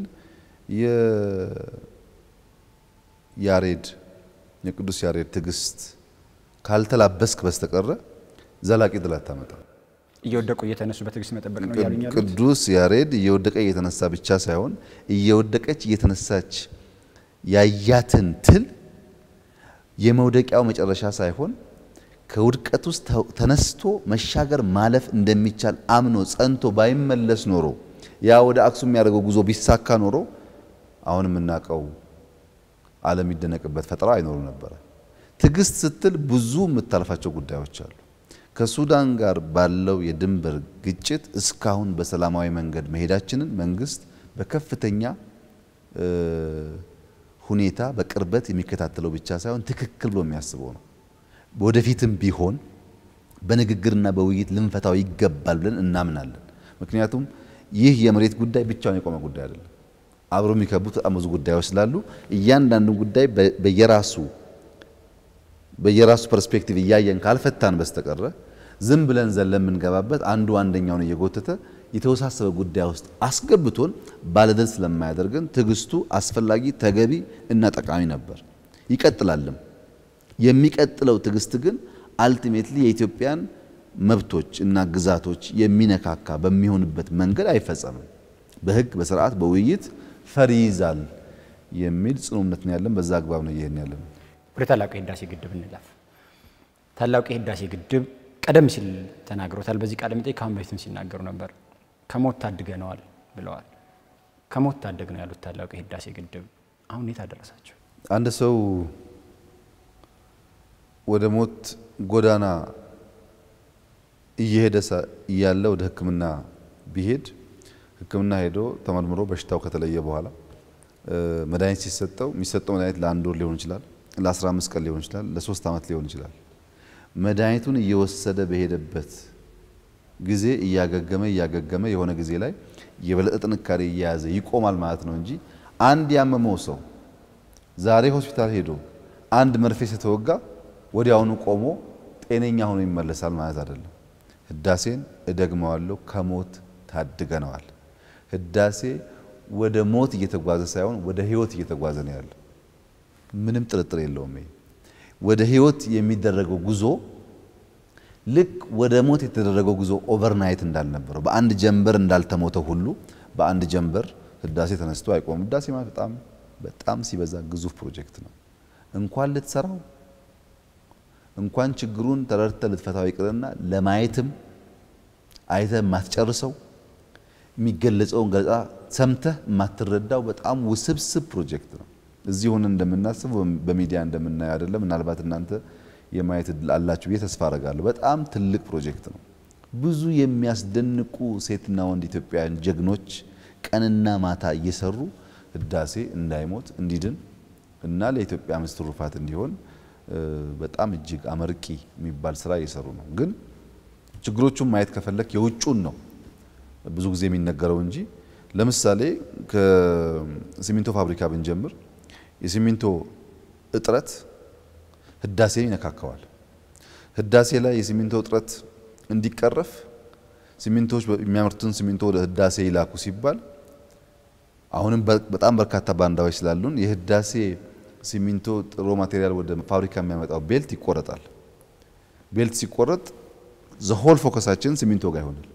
የያሬድ የቅዱስ ያሬድ ትዕግስት ካልተላበስክ በስተቀረ ዘላቂ ድል አታመጣም። እየወደቁ እየተነሱ በትዕግስት መጠበቅ ነው እያሉኝ ያሉት? ቅዱስ ያሬድ እየወደቀ እየተነሳ ብቻ ሳይሆን እየወደቀች እየተነሳች ያያትን ትል የመውደቂያው መጨረሻ ሳይሆን ከውድቀት ውስጥ ተ- ተነስቶ መሻገር ማለፍ እንደሚቻል አምኖ ጸንቶ ባይመለስ ኖሮ ያ ወደ አክሱም የሚያደርገው ጉዞ ቢሳካ ኖሮ አሁን የምናውቀው ዓለም የሚደነቅበት ፈጠራ አይኖሩ ነበረ። ትዕግስት ስትል ብዙ የምታልፋቸው ጉዳዮች አሉ። ከሱዳን ጋር ባለው የድንበር ግጭት እስካሁን በሰላማዊ መንገድ መሄዳችንን መንግስት በከፍተኛ እ፣ ሁኔታ በቅርበት የሚከታተለው ብቻ ሳይሆን ትክክል ብሎ የሚያስበው ነው። ወደፊትም ቢሆን በንግግርና በውይይት ልንፈታው ይገባል ብለን እናምናለን። ምክንያቱም ይህ የመሬት ጉዳይ ብቻውን የቆመ ጉዳይ አይደለም። አብሮ የሚከቡት በጣም ብዙ ጉዳዮች ስላሉ እያንዳንዱ ጉዳይ በ- በየራሱ በየራሱ ፐርስፔክቲቭ እያየን ካልፈታን በስተቀረ ዝም ብለን ዘለን የምንገባበት አንዱ አንደኛውን እየጎተተ የተወሳሰበ ጉዳይ ውስጥ አስገብቶን ባለድል ስለማያደርገን ትዕግስቱ አስፈላጊ፣ ተገቢ እና ጠቃሚ ነበር። ይቀጥላልም። የሚቀጥለው ትዕግስት ግን አልቲሜትሊ የኢትዮጵያን መብቶች እና ግዛቶች የሚነካካ በሚሆንበት መንገድ አይፈጸምም። በሕግ በስርዓት በውይይት ፈር ይይዛል የሚል ጽኑ እምነት ነው ያለን። በዛ አግባብ ነው ይሄን ያለን። ወደ ታላቁ የህዳሴ ግድብ እንለፍ። ታላቁ የህዳሴ ግድብ ቀደም ሲል ተናግሮታል። በዚህ ቃለ መጠይቅ ከአሁን በፊትም ሲናገሩ ነበር። ከሞት ታድገነዋል ብለዋል። ከሞት ታደግ ነው ያሉት ታላቁ የህዳሴ ግድብ አሁን የት አደረሳቸው? አንድ ሰው ወደ ሞት ጎዳና እየሄደ ሳ- እያለ ወደ ሕክምና ቢሄድ ሕክምና ሄዶ ተመርምሮ በሽታው ከተለየ በኋላ እ፣ መድኃኒት ሲሰጠው የሚሰጠው መድኃኒት ለአንድ ወር ሊሆን ይችላል፣ ለ15 ቀን ሊሆን ይችላል፣ ለሶስት ዓመት ሊሆን ይችላል። መድኃኒቱን እየወሰደ በሄደበት ጊዜ እያገገመ እያገገመ የሆነ ጊዜ ላይ የበለጠ ጥንካሬ እየያዘ ይቆማል ማለት ነው እንጂ አንድ ያመመው ሰው ዛሬ ሆስፒታል ሄዶ አንድ መርፌ ስተወጋ ወዲያውኑ ቆሞ ጤነኛ ሆኖ ይመለሳል ማለት አይደለም። ህዳሴን እደግመዋለሁ፣ ከሞት ታድገነዋል። ህዳሴ ወደ ሞት እየተጓዘ ሳይሆን ወደ ህይወት እየተጓዘ ነው ያለው። ምንም ጥርጥር የለውም። ይሄ ወደ ህይወት የሚደረገው ጉዞ ልክ ወደ ሞት የተደረገው ጉዞ ኦቨርናይት እንዳልነበረው በአንድ ጀንበር እንዳልተሞተ ሁሉ በአንድ ጀንበር ህዳሴ ተነስቶ አይቆምም። ህዳሴ ማለት በጣም በጣም ሲበዛ ግዙፍ ፕሮጀክት ነው። እንኳን ልትሰራው እንኳን ችግሩን ተረድተህ ልትፈታው ይቅርና ለማየትም አይተህ የማትጨርሰው የሚገለጸውን ገለጻ ሰምተህ የማትረዳው በጣም ውስብስብ ፕሮጀክት ነው። እዚህ ሆነን እንደምናስበው በሚዲያ እንደምናየው አይደለም። ምናልባት እናንተ የማየት እድል አላችሁ ብዬ ተስፋ አረጋለሁ። በጣም ትልቅ ፕሮጀክት ነው። ብዙ የሚያስደንቁ ሴትና ወንድ ኢትዮጵያውያን ጀግኖች ቀንና ማታ እየሰሩ ህዳሴ እንዳይሞት እንዲድን እና ለኢትዮጵያ ምስት ትሩፋት እንዲሆን እ፣ በጣም እጅግ አመርቂ የሚባል ስራ እየሰሩ ነው። ግን ችግሮቹን ማየት ከፈለክ የውጩን ነው ብዙ ጊዜ የሚነገረው እንጂ ለምሳሌ ከሲሚንቶ ፋብሪካ ብንጀምር የሲሚንቶ እጥረት ህዳሴን ይነካከዋል። ህዳሴ ላይ የሲሚንቶ እጥረት እንዲቀረፍ ሲሚንቶዎች የሚያመርቱትን ሲሚንቶ ወደ ህዳሴ ይላኩ ሲባል አሁንም በ- በጣም በርካታ ባንዳዎች ስላሉን የህዳሴ ሲሚንቶ ጥሮ ማቴሪያል ወደ ፋብሪካ የሚያመጣው ቤልት ይቆረጣል። ቤልት ሲቆረጥ ዘሆል ፎከሳችን ሲሚንቶ ጋር ይሆናል።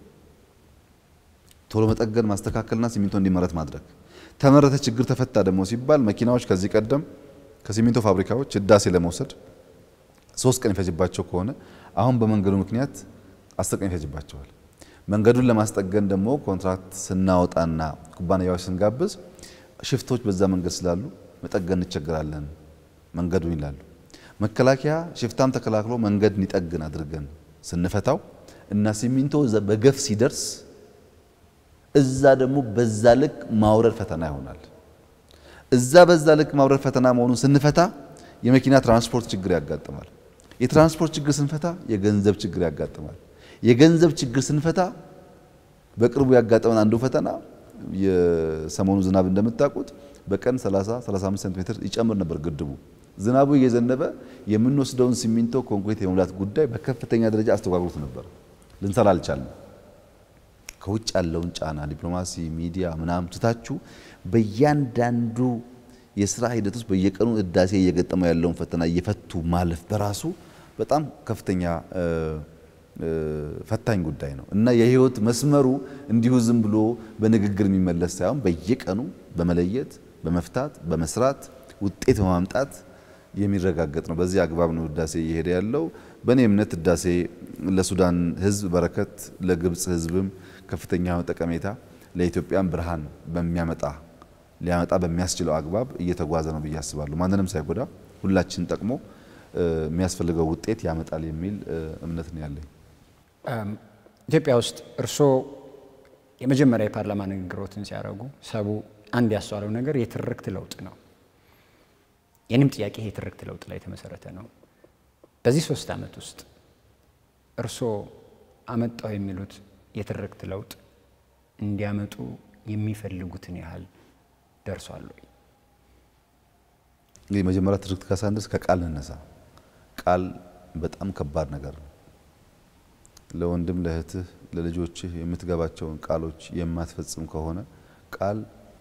ቶሎ መጠገን ማስተካከልና ሲሚንቶ እንዲመረት ማድረግ። ተመረተ፣ ችግር ተፈታ ደግሞ ሲባል መኪናዎች ከዚህ ቀደም ከሲሚንቶ ፋብሪካዎች ህዳሴ ለመውሰድ ሶስት ቀን ይፈጅባቸው ከሆነ አሁን በመንገዱ ምክንያት አስር ቀን ይፈጅባቸዋል። መንገዱን ለማስጠገን ደግሞ ኮንትራክት ስናወጣና ኩባንያዎች ስንጋብዝ ሽፍቶች በዛ መንገድ ስላሉ መጠገን እንቸገራለን መንገዱን ይላሉ። መከላከያ ሽፍታም ተከላክሎ መንገድ እንዲጠግን አድርገን ስንፈታው እና ሲሚንቶ እዛ በገፍ ሲደርስ እዛ ደግሞ በዛ ልክ ማውረድ ፈተና ይሆናል። እዛ በዛ ልክ ማውረድ ፈተና መሆኑን ስንፈታ የመኪና ትራንስፖርት ችግር ያጋጥማል። የትራንስፖርት ችግር ስንፈታ የገንዘብ ችግር ያጋጥማል። የገንዘብ ችግር ስንፈታ በቅርቡ ያጋጠመን አንዱ ፈተና የሰሞኑ ዝናብ እንደምታውቁት በቀን 30 35 ሴንቲሜትር ይጨምር ነበር ግድቡ። ዝናቡ እየዘነበ የምንወስደውን ሲሚንቶ ኮንክሪት የመሙላት ጉዳይ በከፍተኛ ደረጃ አስተጓጉሎት ነበር። ልንሰራ አልቻልንም። ከውጭ ያለውን ጫና ዲፕሎማሲ፣ ሚዲያ ምናምን ትታችሁ በእያንዳንዱ የስራ ሂደት ውስጥ በየቀኑ ህዳሴ እየገጠመው ያለውን ፈተና እየፈቱ ማለፍ በራሱ በጣም ከፍተኛ ፈታኝ ጉዳይ ነው እና የህይወት መስመሩ እንዲሁ ዝም ብሎ በንግግር የሚመለስ ሳይሆን በየቀኑ በመለየት በመፍታት በመስራት ውጤት በማምጣት የሚረጋገጥ ነው። በዚህ አግባብ ነው ህዳሴ እየሄደ ያለው። በእኔ እምነት ህዳሴ ለሱዳን ህዝብ በረከት፣ ለግብፅ ህዝብም ከፍተኛ ጠቀሜታ፣ ለኢትዮጵያም ብርሃን በሚያመጣ ሊያመጣ በሚያስችለው አግባብ እየተጓዘ ነው ብዬ አስባለሁ። ማንንም ሳይጎዳ ሁላችን ጠቅሞ የሚያስፈልገው ውጤት ያመጣል የሚል እምነት ነው ያለኝ። ኢትዮጵያ ውስጥ እርስዎ የመጀመሪያ የፓርላማ ንግግሮትን ሲያደርጉ ሰቡ አንድ ያስተዋለው ነገር የትርክት ለውጥ ነው። የኔም ጥያቄ ይሄ የትርክት ለውጥ ላይ የተመሰረተ ነው። በዚህ ሶስት ዓመት ውስጥ እርስዎ አመጣው የሚሉት የትርክት ለውጥ እንዲያመጡ የሚፈልጉትን ያህል ደርሷል ወይ? እንግዲህ መጀመሪያ ትርክት ካሳንደስ ከቃል እንነሳ። ቃል በጣም ከባድ ነገር ነው። ለወንድም ለእህትህ፣ ለልጆችህ የምትገባቸውን ቃሎች የማትፈጽም ከሆነ ቃል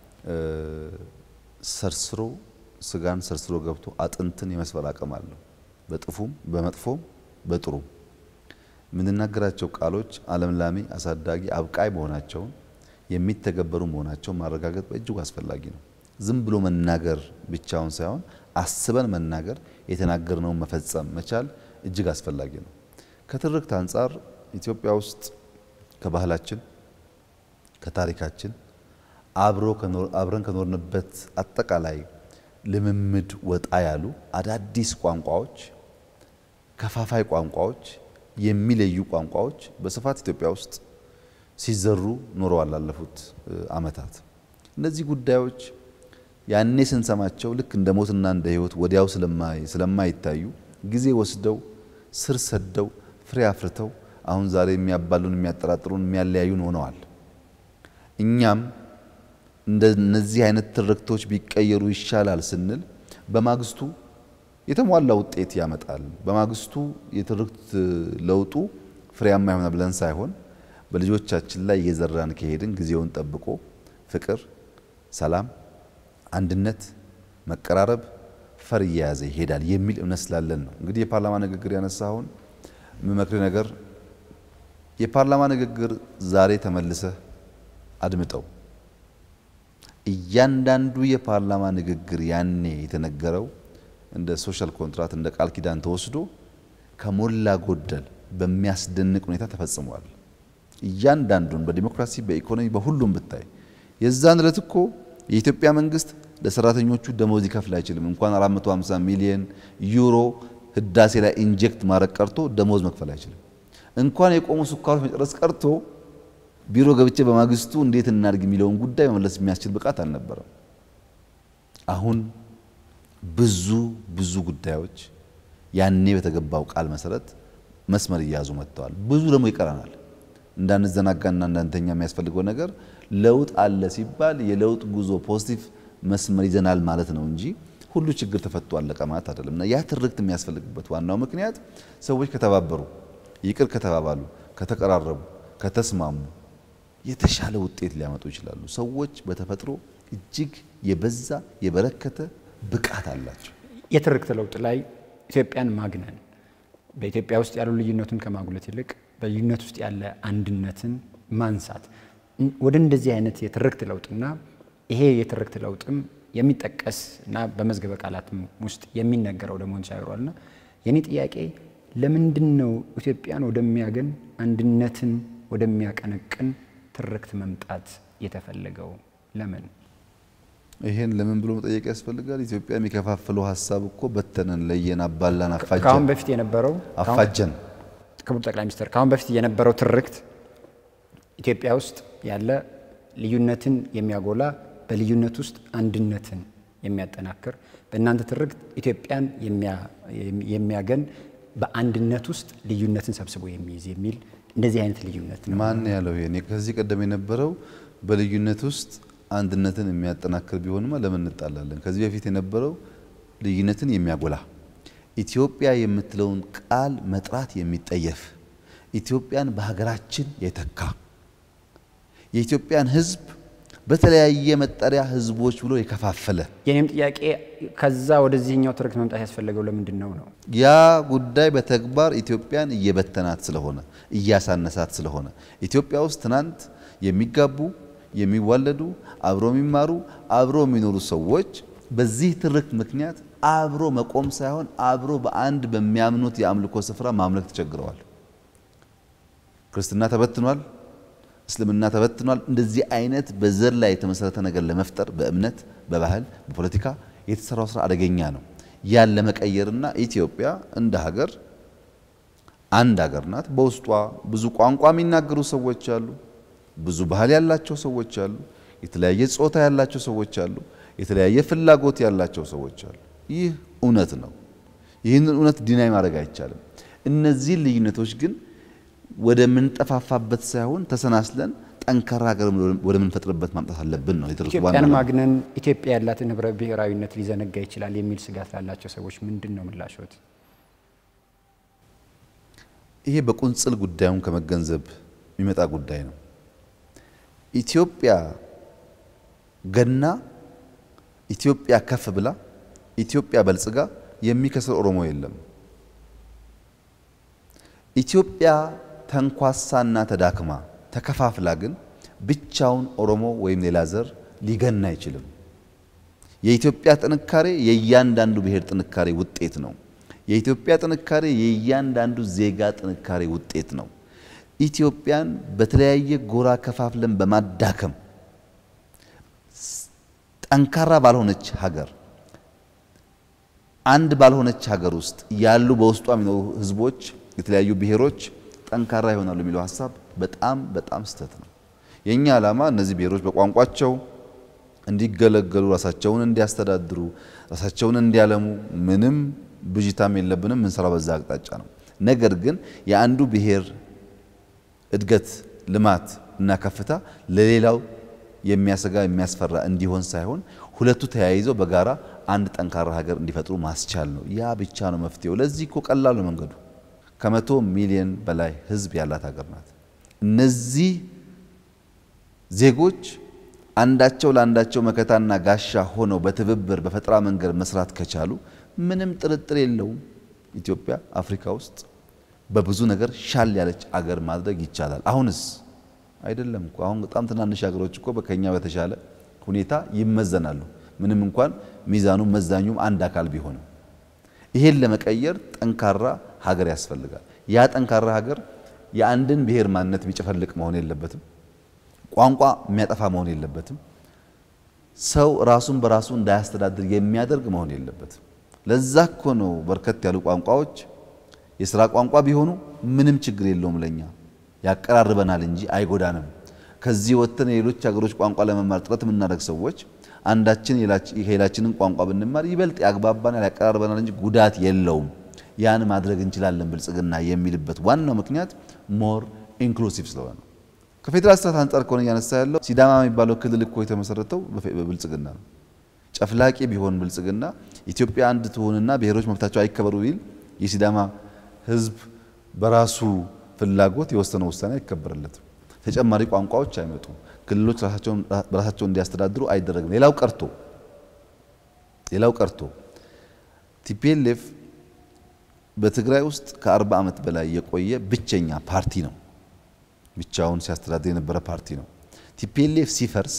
ሰርስሮ ስጋን ሰርስሮ ገብቶ አጥንትን የመስበር አቅም አለው። በጥፉም በመጥፎም በጥሩም የምንናገራቸው ቃሎች አለምላሜ፣ አሳዳጊ፣ አብቃይ መሆናቸውን የሚተገበሩ መሆናቸውን ማረጋገጥ በእጅጉ አስፈላጊ ነው። ዝም ብሎ መናገር ብቻውን ሳይሆን አስበን መናገር፣ የተናገርነውን መፈጸም መቻል እጅግ አስፈላጊ ነው። ከትርክት አንጻር ኢትዮጵያ ውስጥ ከባህላችን ከታሪካችን አብረን ከኖርንበት አጠቃላይ ልምምድ ወጣ ያሉ አዳዲስ ቋንቋዎች፣ ከፋፋይ ቋንቋዎች፣ የሚለዩ ቋንቋዎች በስፋት ኢትዮጵያ ውስጥ ሲዘሩ ኖረዋል ላለፉት ዓመታት። እነዚህ ጉዳዮች ያኔ ስንሰማቸው ልክ እንደ ሞትና እንደ ሕይወት ወዲያው ስለማይታዩ ጊዜ ወስደው ስር ሰደው ፍሬ አፍርተው አሁን ዛሬ የሚያባሉን፣ የሚያጠራጥሩን፣ የሚያለያዩን ሆነዋል። እኛም እንደነዚህ አይነት ትርክቶች ቢቀየሩ ይሻላል ስንል በማግስቱ የተሟላ ውጤት ያመጣል፣ በማግስቱ የትርክት ለውጡ ፍሬያማ ይሆናል ብለን ሳይሆን በልጆቻችን ላይ እየዘራን ከሄድን ጊዜውን ጠብቆ ፍቅር፣ ሰላም፣ አንድነት፣ መቀራረብ ፈር እየያዘ ይሄዳል የሚል እምነት ስላለን ነው። እንግዲህ የፓርላማ ንግግር ያነሳሁን የምመክር ነገር የፓርላማ ንግግር ዛሬ ተመልሰህ አድምጠው። እያንዳንዱ የፓርላማ ንግግር ያኔ የተነገረው እንደ ሶሻል ኮንትራት እንደ ቃል ኪዳን ተወስዶ ከሞላ ጎደል በሚያስደንቅ ሁኔታ ተፈጽሟል። እያንዳንዱን በዲሞክራሲ በኢኮኖሚ በሁሉም ብታይ የዛን ዕለት እኮ የኢትዮጵያ መንግስት ለሰራተኞቹ ደሞዝ ይከፍል አይችልም። እንኳን 450 ሚሊዮን ዩሮ ህዳሴ ላይ ኢንጀክት ማድረግ ቀርቶ ደሞዝ መክፈል አይችልም። እንኳን የቆሙ ስኳሮች መጨረስ ቀርቶ ቢሮ ገብቼ በማግስቱ እንዴት እናድርግ የሚለውን ጉዳይ መመለስ የሚያስችል ብቃት አልነበረም። አሁን ብዙ ብዙ ጉዳዮች ያኔ በተገባው ቃል መሰረት መስመር እየያዙ መጥተዋል። ብዙ ደግሞ ይቀረናል። እንዳንዘናጋና እንዳንተኛ የሚያስፈልገው ነገር ለውጥ አለ ሲባል የለውጥ ጉዞ ፖዚቲቭ መስመር ይዘናል ማለት ነው እንጂ ሁሉ ችግር ተፈቶ አለቀ ማለት አይደለም። እና ያ ትርክት የሚያስፈልግበት ዋናው ምክንያት ሰዎች ከተባበሩ፣ ይቅር ከተባባሉ፣ ከተቀራረቡ፣ ከተስማሙ የተሻለ ውጤት ሊያመጡ ይችላሉ። ሰዎች በተፈጥሮ እጅግ የበዛ የበረከተ ብቃት አላቸው። የትርክት ለውጥ ላይ ኢትዮጵያን ማግነን በኢትዮጵያ ውስጥ ያሉ ልዩነቱን ከማጉለት ይልቅ በልዩነት ውስጥ ያለ አንድነትን ማንሳት ወደ እንደዚህ አይነት የትርክት ለውጥና ይሄ የትርክት ለውጥም የሚጠቀስ እና በመዝገበ ቃላትም ውስጥ የሚነገረው ደግሞ ተሻግሯልና የኔ ጥያቄ ለምንድን ነው ኢትዮጵያን ወደሚያገን አንድነትን ወደሚያቀነቅን ትርክት መምጣት የተፈለገው? ለምን? ይሄን ለምን ብሎ መጠየቅ ያስፈልጋል። ኢትዮጵያ የሚከፋፍለው ሀሳብ እኮ በተነን፣ ለየን፣ አባላን፣ ከአሁን አፋጀን በፊት የነበረው አፋጀን ክቡር ጠቅላይ ሚኒስትር ከአሁን በፊት የነበረው ትርክት ኢትዮጵያ ውስጥ ያለ ልዩነትን የሚያጎላ በልዩነት ውስጥ አንድነትን የሚያጠናክር በእናንተ ትርክት ኢትዮጵያን የሚያገን በአንድነት ውስጥ ልዩነትን ሰብስቦ የሚይዝ የሚል እንደዚህ አይነት ልዩነት ነው። ማን ያለው ይሄ? ከዚህ ቀደም የነበረው በልዩነት ውስጥ አንድነትን የሚያጠናክር ቢሆንማ ለምን እንጣላለን? ከዚህ በፊት የነበረው ልዩነትን የሚያጎላ ኢትዮጵያ የምትለውን ቃል መጥራት የሚጠየፍ ኢትዮጵያን በሀገራችን የተካ የኢትዮጵያን ሕዝብ በተለያየ መጠሪያ ሕዝቦች ብሎ የከፋፈለ የኔም ጥያቄ ከዛ ወደዚህኛው ትርክት መምጣት ያስፈለገው ለምንድን ነው ነው? ያ ጉዳይ በተግባር ኢትዮጵያን እየበተናት ስለሆነ እያሳነሳት ስለሆነ ኢትዮጵያ ውስጥ ትናንት የሚጋቡ የሚዋለዱ አብሮ የሚማሩ አብሮ የሚኖሩ ሰዎች በዚህ ትርክት ምክንያት አብሮ መቆም ሳይሆን አብሮ በአንድ በሚያምኑት የአምልኮ ስፍራ ማምለክ ተቸግረዋል። ክርስትና ተበትኗል። እስልምና ተበትኗል። እንደዚህ አይነት በዘር ላይ የተመሰረተ ነገር ለመፍጠር በእምነት፣ በባህል፣ በፖለቲካ የተሰራው ስራ አደገኛ ነው። ያን ለመቀየርና ኢትዮጵያ እንደ ሀገር አንድ ሀገር ናት። በውስጧ ብዙ ቋንቋ የሚናገሩ ሰዎች አሉ። ብዙ ባህል ያላቸው ሰዎች አሉ። የተለያየ ጾታ ያላቸው ሰዎች አሉ። የተለያየ ፍላጎት ያላቸው ሰዎች አሉ። ይህ እውነት ነው። ይህንን እውነት ዲናይ ማድረግ አይቻልም። እነዚህን ልዩነቶች ግን ወደምንጠፋፋበት ሳይሆን ተሰናስለን ጠንካራ ሀገር ወደምንፈጥርበት ማምጣት አለብን ነው የትርክቱ ዋና ኢትዮጵያን ዓላማ። ማግነን ኢትዮጵያ ያላትን ህብረ ብሔራዊነት ሊዘነጋ ይችላል የሚል ስጋት ላላቸው ሰዎች ምንድን ነው ምላሾት? ይሄ በቁንጽል ጉዳዩን ከመገንዘብ የሚመጣ ጉዳይ ነው። ኢትዮጵያ ገና ኢትዮጵያ ከፍ ብላ ኢትዮጵያ በልጽጋ የሚከስር ኦሮሞ የለም። ኢትዮጵያ ተንኳሳና ተዳክማ ተከፋፍላ ግን ብቻውን ኦሮሞ ወይም ሌላ ዘር ሊገና አይችልም። የኢትዮጵያ ጥንካሬ የእያንዳንዱ ብሔር ጥንካሬ ውጤት ነው። የኢትዮጵያ ጥንካሬ የእያንዳንዱ ዜጋ ጥንካሬ ውጤት ነው። ኢትዮጵያን በተለያየ ጎራ ከፋፍለን በማዳከም ጠንካራ ባልሆነች ሀገር አንድ ባልሆነች ሀገር ውስጥ ያሉ በውስጧ የሚኖሩ ህዝቦች የተለያዩ ብሔሮች ጠንካራ ይሆናሉ የሚለው ሀሳብ በጣም በጣም ስህተት ነው። የእኛ ዓላማ እነዚህ ብሔሮች በቋንቋቸው እንዲገለገሉ፣ ራሳቸውን እንዲያስተዳድሩ፣ ራሳቸውን እንዲያለሙ ምንም ብዥታም የለብንም። ምንሰራው በዛ አቅጣጫ ነው። ነገር ግን የአንዱ ብሔር እድገት፣ ልማት እና ከፍታ ለሌላው የሚያሰጋ የሚያስፈራ እንዲሆን ሳይሆን ሁለቱ ተያይዘው በጋራ አንድ ጠንካራ ሀገር እንዲፈጥሩ ማስቻል ነው። ያ ብቻ ነው መፍትሄው። ለዚህ እኮ ቀላሉ መንገዱ ከመቶ ሚሊዮን በላይ ህዝብ ያላት ሀገር ናት። እነዚህ ዜጎች አንዳቸው ለአንዳቸው መከታና ጋሻ ሆነው በትብብር በፈጠራ መንገድ መስራት ከቻሉ ምንም ጥርጥር የለውም ኢትዮጵያ አፍሪካ ውስጥ በብዙ ነገር ሻል ያለች አገር ማድረግ ይቻላል። አሁንስ አይደለም እኮ አሁን በጣም ትናንሽ ሀገሮች እኮ ከኛ በተሻለ ሁኔታ ይመዘናሉ። ምንም እንኳን ሚዛኑ መዛኙም አንድ አካል ቢሆንም ይሄን ለመቀየር ጠንካራ ሀገር ያስፈልጋል። ያ ጠንካራ ሀገር የአንድን ብሔር ማንነት የሚጨፈልቅ መሆን የለበትም። ቋንቋ የሚያጠፋ መሆን የለበትም። ሰው ራሱን በራሱ እንዳያስተዳድር የሚያደርግ መሆን የለበትም። ለዛ እኮ ነው በርከት ያሉ ቋንቋዎች የስራ ቋንቋ ቢሆኑ ምንም ችግር የለውም ለኛ ያቀራርበናል እንጂ አይጎዳንም። ከዚህ ወጥተን የሌሎች ሀገሮች ቋንቋ ለመማር ጥረት የምናደርግ ሰዎች አንዳችን የሌላችንን ቋንቋ ብንማር ይበልጥ ያግባባናል፣ ያቀራርበናል እንጂ ጉዳት የለውም። ያን ማድረግ እንችላለን ብልጽግና የሚልበት ዋናው ምክንያት ሞር ኢንክሉሲቭ ስለሆነ ነው። ከፌዴራል ስርዓት አንጻር ከሆነ እያነሳ ያለው ሲዳማ የሚባለው ክልል እኮ የተመሰረተው በብልጽግና ነው። ጨፍላቂ ቢሆን ብልጽግና ኢትዮጵያ አንድ ትሆንና ብሔሮች መብታቸው አይከበሩ ቢል የሲዳማ ሕዝብ በራሱ ፍላጎት የወሰነው ውሳኔ አይከበርለትም። ተጨማሪ ቋንቋዎች አይመጡም። ክልሎች ራሳቸውን በራሳቸውን እንዲያስተዳድሩ አይደረግም። ሌላው ቀርቶ ሌላው ቀርቶ ቲፒኤልኤፍ በትግራይ ውስጥ ከ40 ዓመት በላይ የቆየ ብቸኛ ፓርቲ ነው። ብቻውን ሲያስተዳድር የነበረ ፓርቲ ነው። ቲፒኤልኤፍ ሲፈርስ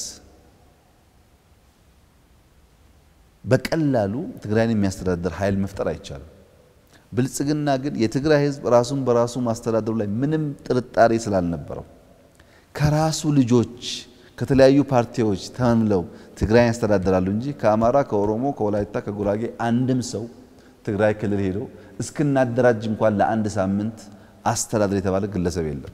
በቀላሉ ትግራይን የሚያስተዳድር ኃይል መፍጠር አይቻልም። ብልጽግና ግን የትግራይ ህዝብ ራሱን በራሱ ማስተዳደሩ ላይ ምንም ጥርጣሬ ስላልነበረው ከራሱ ልጆች ከተለያዩ ፓርቲዎች ተመምለው ትግራይ ያስተዳድራሉ እንጂ ከአማራ፣ ከኦሮሞ፣ ከወላይታ፣ ከጉራጌ አንድም ሰው ትግራይ ክልል ሄዶ እስክናደራጅ እንኳን ለአንድ ሳምንት አስተዳደር የተባለ ግለሰብ የለም።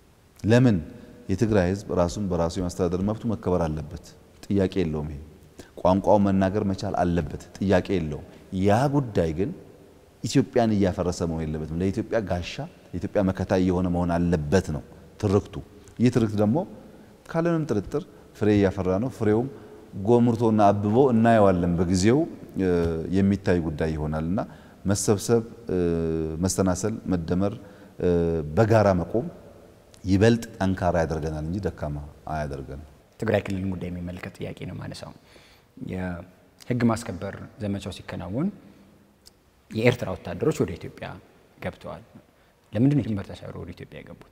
ለምን? የትግራይ ህዝብ ራሱን በራሱ የማስተዳደር መብቱ መከበር አለበት። ጥያቄ የለውም። ይሄ ቋንቋው መናገር መቻል አለበት፣ ጥያቄ የለውም። ያ ጉዳይ ግን ኢትዮጵያን እያፈረሰ መሆን የለበትም። ለኢትዮጵያ ጋሻ፣ ለኢትዮጵያ መከታ እየሆነ መሆን አለበት ነው ትርክቱ። ይህ ትርክት ደግሞ ካለምንም ጥርጥር ፍሬ እያፈራ ነው። ፍሬውም ጎምርቶና አብቦ እናየዋለን። በጊዜው የሚታይ ጉዳይ ይሆናል እና መሰብሰብ፣ መሰናሰል፣ መደመር፣ በጋራ መቆም ይበልጥ ጠንካራ ያደርገናል እንጂ ደካማ አያደርገንም። ትግራይ ክልልን ጉዳይ የሚመለከት ጥያቄ ነው ማነሳው። የህግ ማስከበር ዘመቻው ሲከናወን የኤርትራ ወታደሮች ወደ ኢትዮጵያ ገብተዋል። ለምንድን ነው ድንበር ተሻግረው ወደ ኢትዮጵያ የገቡት?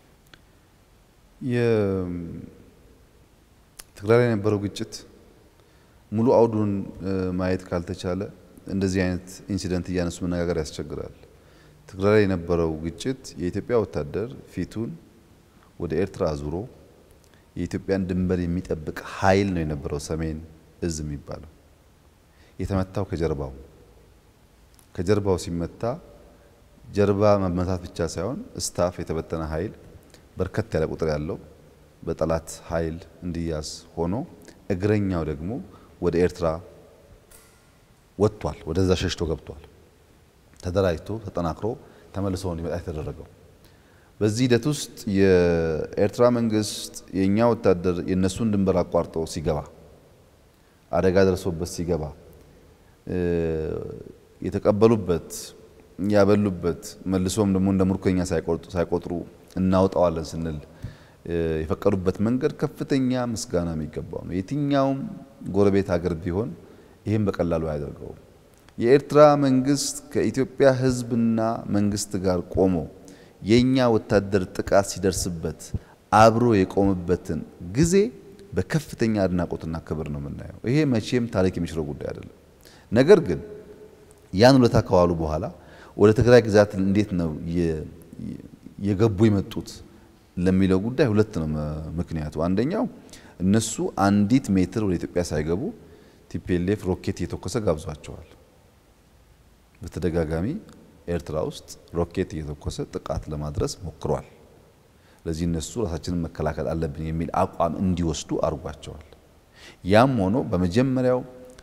ትግራይ ላይ የነበረው ግጭት ሙሉ አውዱን ማየት ካልተቻለ እንደዚህ አይነት ኢንሲደንት እያነሱ መነጋገር ያስቸግራል። ትግራይ ላይ የነበረው ግጭት የኢትዮጵያ ወታደር ፊቱን ወደ ኤርትራ አዙሮ የኢትዮጵያን ድንበር የሚጠብቅ ኃይል ነው የነበረው ሰሜን እዝ የሚባለው የተመታው ከጀርባው ከጀርባው ሲመታ ጀርባ መመታት ብቻ ሳይሆን ስታፍ የተበተነ ኃይል በርከት ያለ ቁጥር ያለው በጠላት ኃይል እንዲያዝ ሆኖ እግረኛው ደግሞ ወደ ኤርትራ ወጥቷል። ወደዛ ሸሽቶ ገብቷል። ተደራጅቶ ተጠናክሮ ተመልሶ እንዲመጣ የተደረገው። በዚህ ሂደት ውስጥ የኤርትራ መንግስት የእኛ ወታደር የእነሱን ድንበር አቋርጦ ሲገባ አደጋ ደርሶበት ሲገባ የተቀበሉበት ያበሉበት መልሶም ደግሞ እንደ ምርኮኛ ሳይቆጥሩ እናውጣዋለን ስንል የፈቀዱበት መንገድ ከፍተኛ ምስጋና የሚገባው ነው። የትኛውም ጎረቤት ሀገር ቢሆን ይህም በቀላሉ አያደርገውም። የኤርትራ መንግስት ከኢትዮጵያ ሕዝብና መንግስት ጋር ቆሞ የእኛ ወታደር ጥቃት ሲደርስበት አብሮ የቆመበትን ጊዜ በከፍተኛ አድናቆትና ክብር ነው የምናየው። ይሄ መቼም ታሪክ የሚሽረው ጉዳይ አይደለም። ነገር ግን ያን ውለታ ከዋሉ በኋላ ወደ ትግራይ ግዛት እንዴት ነው የገቡ የመጡት ለሚለው ጉዳይ ሁለት ነው ምክንያቱ። አንደኛው እነሱ አንዲት ሜትር ወደ ኢትዮጵያ ሳይገቡ ቲፒኤልኤፍ ሮኬት እየተኮሰ ጋብዟቸዋል። በተደጋጋሚ ኤርትራ ውስጥ ሮኬት እየተኮሰ ጥቃት ለማድረስ ሞክሯል። ለዚህ እነሱ ራሳችንን መከላከል አለብን የሚል አቋም እንዲወስዱ አድርጓቸዋል። ያም ሆኖ በመጀመሪያው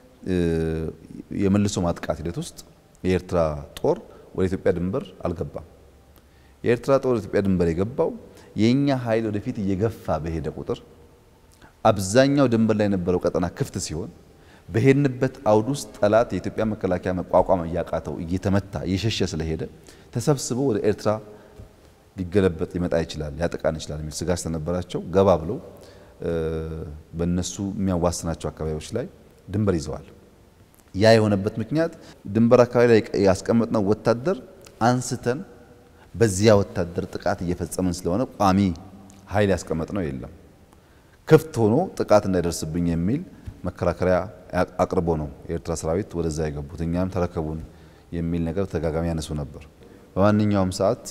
የመልሶ ማጥቃት ሂደት ውስጥ የኤርትራ ጦር ወደ ኢትዮጵያ ድንበር አልገባም። የኤርትራ ጦር ወደ ኢትዮጵያ ድንበር የገባው የእኛ ኃይል ወደፊት እየገፋ በሄደ ቁጥር አብዛኛው ድንበር ላይ የነበረው ቀጠና ክፍት ሲሆን በሄድንበት አውድ ውስጥ ጠላት የኢትዮጵያ መከላከያ መቋቋም እያቃተው እየተመታ እየሸሸ ስለሄደ ተሰብስቦ ወደ ኤርትራ ሊገለበጥ ሊመጣ ይችላል፣ ሊያጠቃን ይችላል የሚል ስጋት ስለነበራቸው ገባ ብለው በእነሱ የሚያዋስናቸው አካባቢዎች ላይ ድንበር ይዘዋል። ያ የሆነበት ምክንያት ድንበር አካባቢ ላይ ያስቀመጥነው ወታደር አንስተን በዚያ ወታደር ጥቃት እየፈጸምን ስለሆነ ቋሚ ኃይል ያስቀመጥነው የለም። ክፍት ሆኖ ጥቃት እንዳይደርስብኝ የሚል መከራከሪያ አቅርቦ ነው የኤርትራ ሰራዊት ወደዛ የገቡት። እኛም ተረከቡን የሚል ነገር ተደጋጋሚ ያነሱ ነበር። በማንኛውም ሰዓት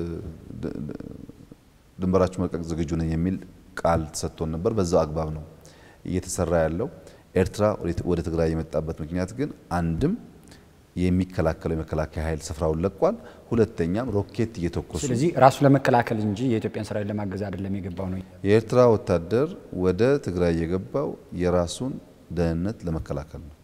ድንበራችሁ መልቀቅ ዝግጁ ነኝ የሚል ቃል ተሰጥቶን ነበር። በዛው አግባብ ነው እየተሰራ ያለው። ኤርትራ ወደ ትግራይ የመጣበት ምክንያት ግን አንድም የሚከላከለው የመከላከያ ኃይል ስፍራውን ለቋል። ሁለተኛም ሮኬት እየተኮሱ ስለዚህ ራሱ ለመከላከል እንጂ የኢትዮጵያን ሰራዊት ለማገዝ አይደለም የገባው ነው። የኤርትራ ወታደር ወደ ትግራይ የገባው የራሱን ደህንነት ለመከላከል ነው።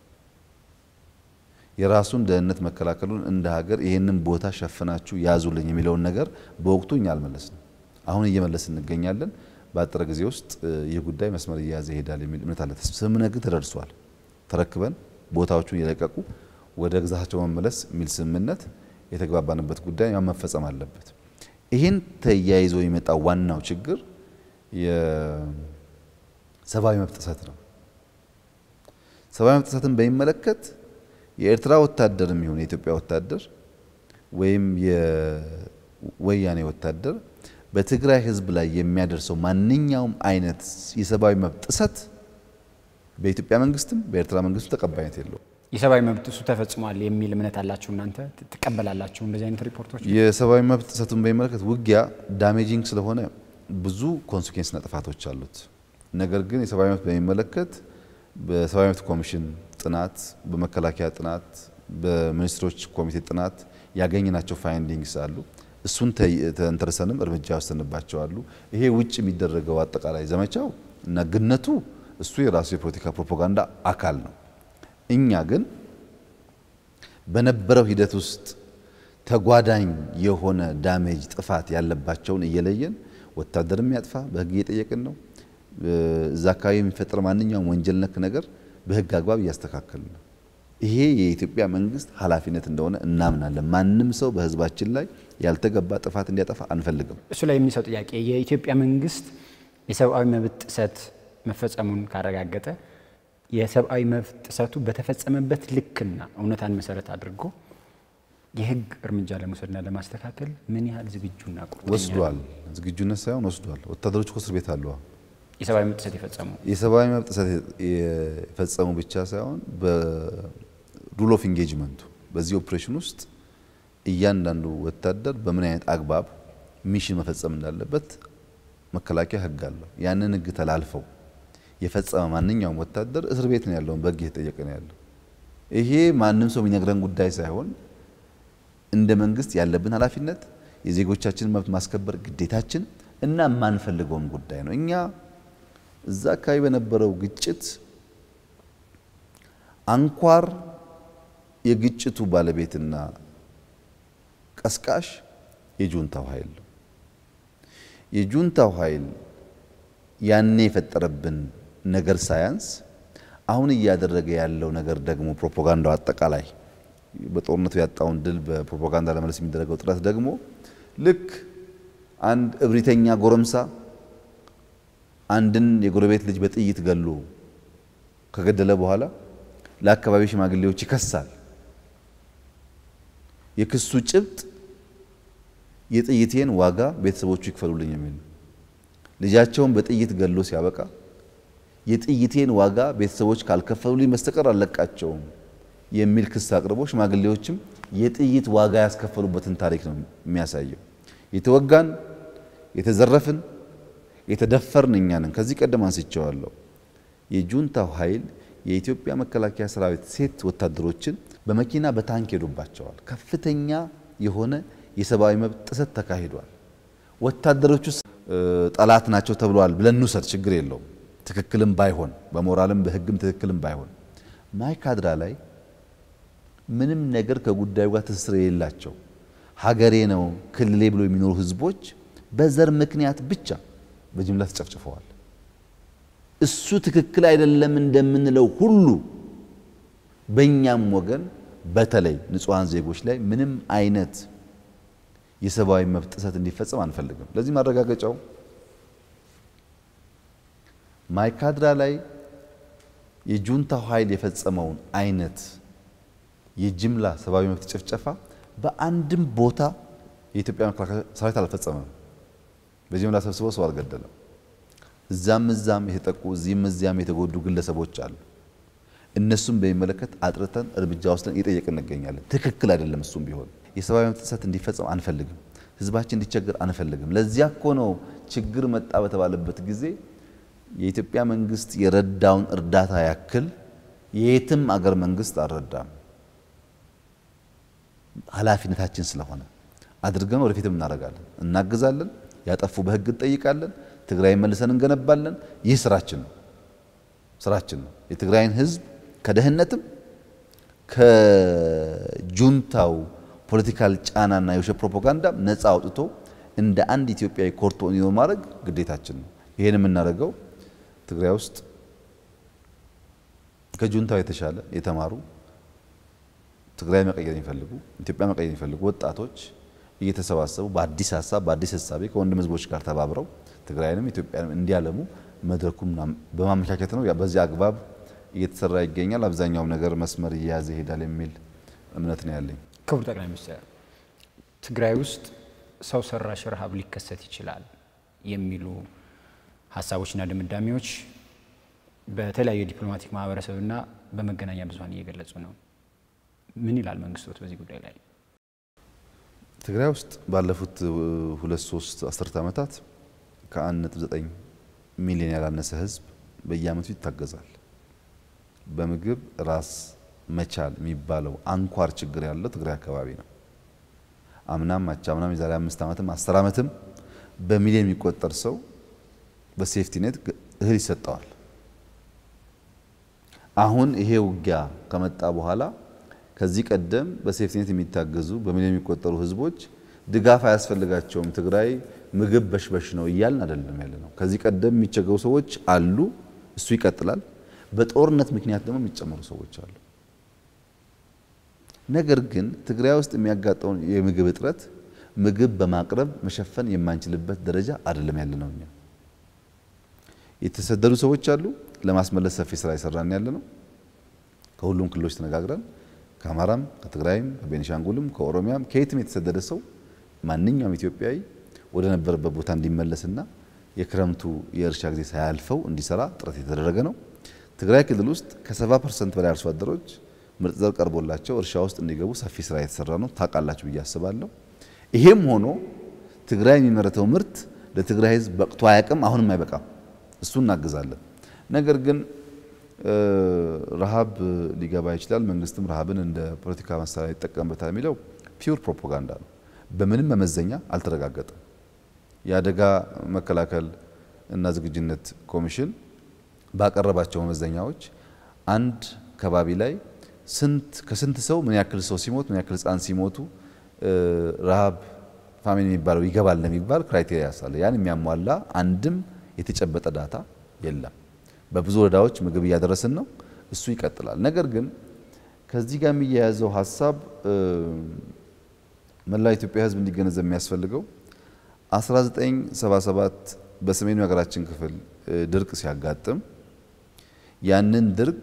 የራሱን ደህንነት መከላከሉን እንደ ሀገር ይህንን ቦታ ሸፍናችሁ ያዙልኝ የሚለውን ነገር በወቅቱ እኛ አልመለስንም። አሁን እየመለስ እንገኛለን። በአጠረ ጊዜ ውስጥ ይህ ጉዳይ መስመር እየያዘ ይሄዳል የሚል እምነት አለ። ስምምነት ግን ተደርሷል። ተረክበን ቦታዎቹን እየለቀቁ ወደ ግዛታቸው መመለስ የሚል ስምምነት የተግባባንበት ጉዳይ ያ መፈጸም አለበት። ይህን ተያይዞ የመጣው ዋናው ችግር የሰብአዊ መብት ጥሰት ነው። ሰብአዊ መብት ጥሰትን በሚመለከት የኤርትራ ወታደርም ይሁን የኢትዮጵያ ወታደር ወይም የወያኔ ወታደር በትግራይ ሕዝብ ላይ የሚያደርሰው ማንኛውም አይነት የሰብአዊ መብት ጥሰት በኢትዮጵያ መንግስትም በኤርትራ መንግስትም ተቀባይነት የለውም። የሰብአዊ መብት ጥሱ ተፈጽሟል የሚል እምነት አላችሁ እናንተ ትቀበላላችሁ? እንደዚህ አይነት ሪፖርቶች የሰብአዊ መብት ጥሰቱን በሚመለከት ውጊያ ዳሜጂንግ ስለሆነ ብዙ ኮንሲኩዌንስና ጥፋቶች አሉት። ነገር ግን የሰብአዊ መብት በሚመለከት በሰብአዊ መብት ኮሚሽን ጥናት፣ በመከላከያ ጥናት፣ በሚኒስትሮች ኮሚቴ ጥናት ያገኘናቸው ፋይንዲንግስ አሉ። እሱን ተንተርሰንም እርምጃ ወሰንባቸው አሉ። ይሄ ውጭ የሚደረገው አጠቃላይ ዘመቻው እና ግነቱ እሱ የራሱ የፖለቲካ ፕሮፓጋንዳ አካል ነው። እኛ ግን በነበረው ሂደት ውስጥ ተጓዳኝ የሆነ ዳሜጅ ጥፋት ያለባቸውን እየለየን ወታደር የሚያጥፋ በህግ እየጠየቅን ነው። እዛ አካባቢ የሚፈጠር ማንኛውም ወንጀል ነክ ነገር በህግ አግባብ እያስተካከልን ነው። ይሄ የኢትዮጵያ መንግስት ኃላፊነት እንደሆነ እናምናለን። ማንም ሰው በህዝባችን ላይ ያልተገባ ጥፋት እንዲያጠፋ አንፈልግም። እሱ ላይ የሚነሳው ጥያቄ የኢትዮጵያ መንግስት የሰብአዊ መብት ጥሰት መፈጸሙን ካረጋገጠ የሰብአዊ መብት ጥሰቱ በተፈጸመበት ልክና እውነታን መሰረት አድርጎ የህግ እርምጃ ለመውሰድና ለማስተካከል ምን ያህል ዝግጁና ቁርጠኛ ወስዷል። ዝግጁነት ሳይሆን ወስዷል። ወታደሮች እኮ እስር ቤት አሉ። የሰብአዊ መብት ጥሰት የፈጸሙ የሰብአዊ መብት ጥሰት የፈጸሙ ብቻ ሳይሆን በሩል ኦፍ ኢንጌጅመንቱ በዚህ ኦፕሬሽን ውስጥ እያንዳንዱ ወታደር በምን አይነት አግባብ ሚሽን መፈጸም እንዳለበት መከላከያ ህግ አለው። ያንን ህግ ተላልፈው የፈጸመ ማንኛውም ወታደር እስር ቤት ነው ያለውን በህግ እየተጠየቀ ነው ያለው። ይሄ ማንም ሰው የሚነግረን ጉዳይ ሳይሆን እንደ መንግስት ያለብን ኃላፊነት የዜጎቻችንን መብት ማስከበር ግዴታችን እና የማንፈልገውም ጉዳይ ነው። እኛ እዛ አካባቢ በነበረው ግጭት አንኳር የግጭቱ ባለቤትና ቀስቃሽ የጁንታው ኃይል ነው። የጁንታው ኃይል ያኔ የፈጠረብን ነገር ሳያንስ አሁን እያደረገ ያለው ነገር ደግሞ ፕሮፓጋንዳው አጠቃላይ በጦርነቱ ያጣውን ድል በፕሮፓጋንዳ ለመለስ የሚደረገው ጥረት ደግሞ ልክ አንድ እብሪተኛ ጎረምሳ አንድን የጎረቤት ልጅ በጥይት ገሎ ከገደለ በኋላ ለአካባቢ ሽማግሌዎች ይከሳል። የክሱ ጭብጥ የጥይቴን ዋጋ ቤተሰቦቹ ይክፈሉልኝ የሚል ነው። ልጃቸውን በጥይት ገሎ ሲያበቃ የጥይቴን ዋጋ ቤተሰቦች ካልከፈሉልኝ በስተቀር አልለቃቸውም የሚል ክስ አቅርቦ ሽማግሌዎችም የጥይት ዋጋ ያስከፈሉበትን ታሪክ ነው የሚያሳየው። የተወጋን የተዘረፍን የተደፈርን እኛ ነን። ከዚህ ቀደም አንስቼዋለሁ። የጁንታው ኃይል የኢትዮጵያ መከላከያ ሰራዊት ሴት ወታደሮችን በመኪና በታንክ ሄዱባቸዋል። ከፍተኛ የሆነ የሰብአዊ መብት ጥሰት ተካሂዷል። ወታደሮቹ ጠላት ናቸው ተብለዋል ብለን እንውሰድ፣ ችግር የለውም። ትክክልም ባይሆን በሞራልም በሕግም ትክክልም ባይሆን ማይካድራ ላይ ምንም ነገር ከጉዳዩ ጋር ትስስር የሌላቸው ሀገሬ ነው ክልሌ ብሎ የሚኖሩ ህዝቦች በዘር ምክንያት ብቻ በጅምላ ተጨፍጭፈዋል። እሱ ትክክል አይደለም እንደምንለው ሁሉ በእኛም ወገን በተለይ ንጹሐን ዜጎች ላይ ምንም አይነት የሰብአዊ መብት ጥሰት እንዲፈጸም አንፈልግም። ለዚህ ማረጋገጫው ማይካድራ ላይ የጁንታው ኃይል የፈጸመውን አይነት የጅምላ ሰብአዊ መብት ጭፍጨፋ በአንድም ቦታ የኢትዮጵያ መከላከያ ሰራዊት አልፈጸመም። በጅምላ ሰብስበው ሰው አልገደለም። እዛም እዛም የተጠቁ እዚህም እዚያም የተጎዱ ግለሰቦች አሉ። እነሱም በሚመለከት አጥርተን እርምጃ ወስደን እየጠየቅን እንገኛለን። ትክክል አይደለም። እሱም ቢሆን የሰብአዊ መብት ጥሰት እንዲፈጸም አንፈልግም። ህዝባችን እንዲቸገር አንፈልግም። ለዚያ እኮ ነው ችግር መጣ በተባለበት ጊዜ የኢትዮጵያ መንግስት የረዳውን እርዳታ ያክል የየትም አገር መንግስት አልረዳም። ኃላፊነታችን ስለሆነ አድርገን ወደፊትም እናደርጋለን፣ እናግዛለን፣ ያጠፉ በህግ እንጠይቃለን፣ ትግራይ መልሰን እንገነባለን። ይህ ስራችን ነው ስራችን ነው። የትግራይን ህዝብ ከደህንነትም ከጁንታው ፖለቲካል ጫናና የውሸት ፕሮፓጋንዳ ነፃ አውጥቶ እንደ አንድ ኢትዮጵያዊ ኮርቶ እንዲኖር ማድረግ ግዴታችን ነው። ይሄን የምናደርገው ትግራይ ውስጥ ከጁንታው የተሻለ የተማሩ ትግራይ መቀየር የሚፈልጉ ኢትዮጵያ መቀየር የሚፈልጉ ወጣቶች እየተሰባሰቡ በአዲስ ሀሳብ በአዲስ ህሳቤ ከወንድም ህዝቦች ጋር ተባብረው ትግራይንም ኢትዮጵያንም እንዲያለሙ መድረኩም በማመቻቸት ነው። በዚህ አግባብ እየተሰራ ይገኛል። አብዛኛውም ነገር መስመር እየያዘ ይሄዳል የሚል እምነት ነው ያለኝ። ክቡር ጠቅላይ ሚኒስትር፣ ትግራይ ውስጥ ሰው ሰራሽ ረሃብ ሊከሰት ይችላል የሚሉ ሀሳቦችና ድምዳሜዎች በተለያዩ የዲፕሎማቲክ ማህበረሰብና በመገናኛ ብዙኃን እየገለጹ ነው። ምን ይላል መንግስቶት በዚህ ጉዳይ ላይ? ትግራይ ውስጥ ባለፉት ሁለት ሶስት አስርት ዓመታት ከአንድ ነጥብ ዘጠኝ ሚሊዮን ያላነሰ ህዝብ በየአመቱ ይታገዛል። በምግብ ራስ መቻል የሚባለው አንኳር ችግር ያለው ትግራይ አካባቢ ነው። አምናም አቻምናም የዛሬ አምስት ዓመትም አስር ዓመትም በሚሊዮን የሚቆጠር ሰው በሴፍቲ ኔት እህል ይሰጠዋል። አሁን ይሄ ውጊያ ከመጣ በኋላ ከዚህ ቀደም በሴፍቲኔት የሚታገዙ በሚሊዮን የሚቆጠሩ ህዝቦች ድጋፍ አያስፈልጋቸውም፣ ትግራይ ምግብ በሽበሽ ነው እያልን አይደለም ያለ ነው። ከዚህ ቀደም የሚቸገሩ ሰዎች አሉ፣ እሱ ይቀጥላል። በጦርነት ምክንያት ደግሞ የሚጨመሩ ሰዎች አሉ። ነገር ግን ትግራይ ውስጥ የሚያጋጠውን የምግብ እጥረት ምግብ በማቅረብ መሸፈን የማንችልበት ደረጃ አይደለም ያለ ነው። እኛ የተሰደዱ ሰዎች አሉ፣ ለማስመለስ ሰፊ ስራ የሰራን ያለ ነው። ከሁሉም ክልሎች ተነጋግረን ከአማራም፣ ከትግራይም፣ ከቤኒሻንጉልም፣ ከኦሮሚያም ከየትም የተሰደደ ሰው ማንኛውም ኢትዮጵያዊ ወደ ነበረበት ቦታ እንዲመለስና የክረምቱ የእርሻ ጊዜ ሳያልፈው እንዲሰራ ጥረት የተደረገ ነው። ትግራይ ክልል ውስጥ ከ70 ፐርሰንት በላይ አርሶ አደሮች ምርጥ ዘር ቀርቦላቸው እርሻ ውስጥ እንዲገቡ ሰፊ ስራ የተሰራ ነው። ታውቃላችሁ ብዬ አስባለሁ። ይሄም ሆኖ ትግራይ የሚመረተው ምርት ለትግራይ ሕዝብ በቅቶ አያውቅም፣ አሁንም አይበቃም። እሱ እናግዛለን። ነገር ግን ረሃብ ሊገባ ይችላል፣ መንግስትም ረሃብን እንደ ፖለቲካ መሳሪያ ይጠቀምበታል የሚለው ፒውር ፕሮፓጋንዳ ነው። በምንም መመዘኛ አልተረጋገጠም። የአደጋ መከላከል እና ዝግጁነት ኮሚሽን ባቀረባቸው መመዘኛዎች አንድ ከባቢ ላይ ስንት ከስንት ሰው ምን ያክል ሰው ሲሞት ምን ያክል ህፃን ሲሞቱ ረሃብ ፋሚን የሚባለው ይገባል ለሚባል ክራይቴሪያ ያሳለ ያን የሚያሟላ አንድም የተጨበጠ ዳታ የለም። በብዙ ወረዳዎች ምግብ እያደረስን ነው። እሱ ይቀጥላል። ነገር ግን ከዚህ ጋር የሚያያዘው ሀሳብ መላ ኢትዮጵያ ህዝብ እንዲገነዘብ የሚያስፈልገው 1977 በሰሜኑ የሀገራችን ክፍል ድርቅ ሲያጋጥም ያንን ድርቅ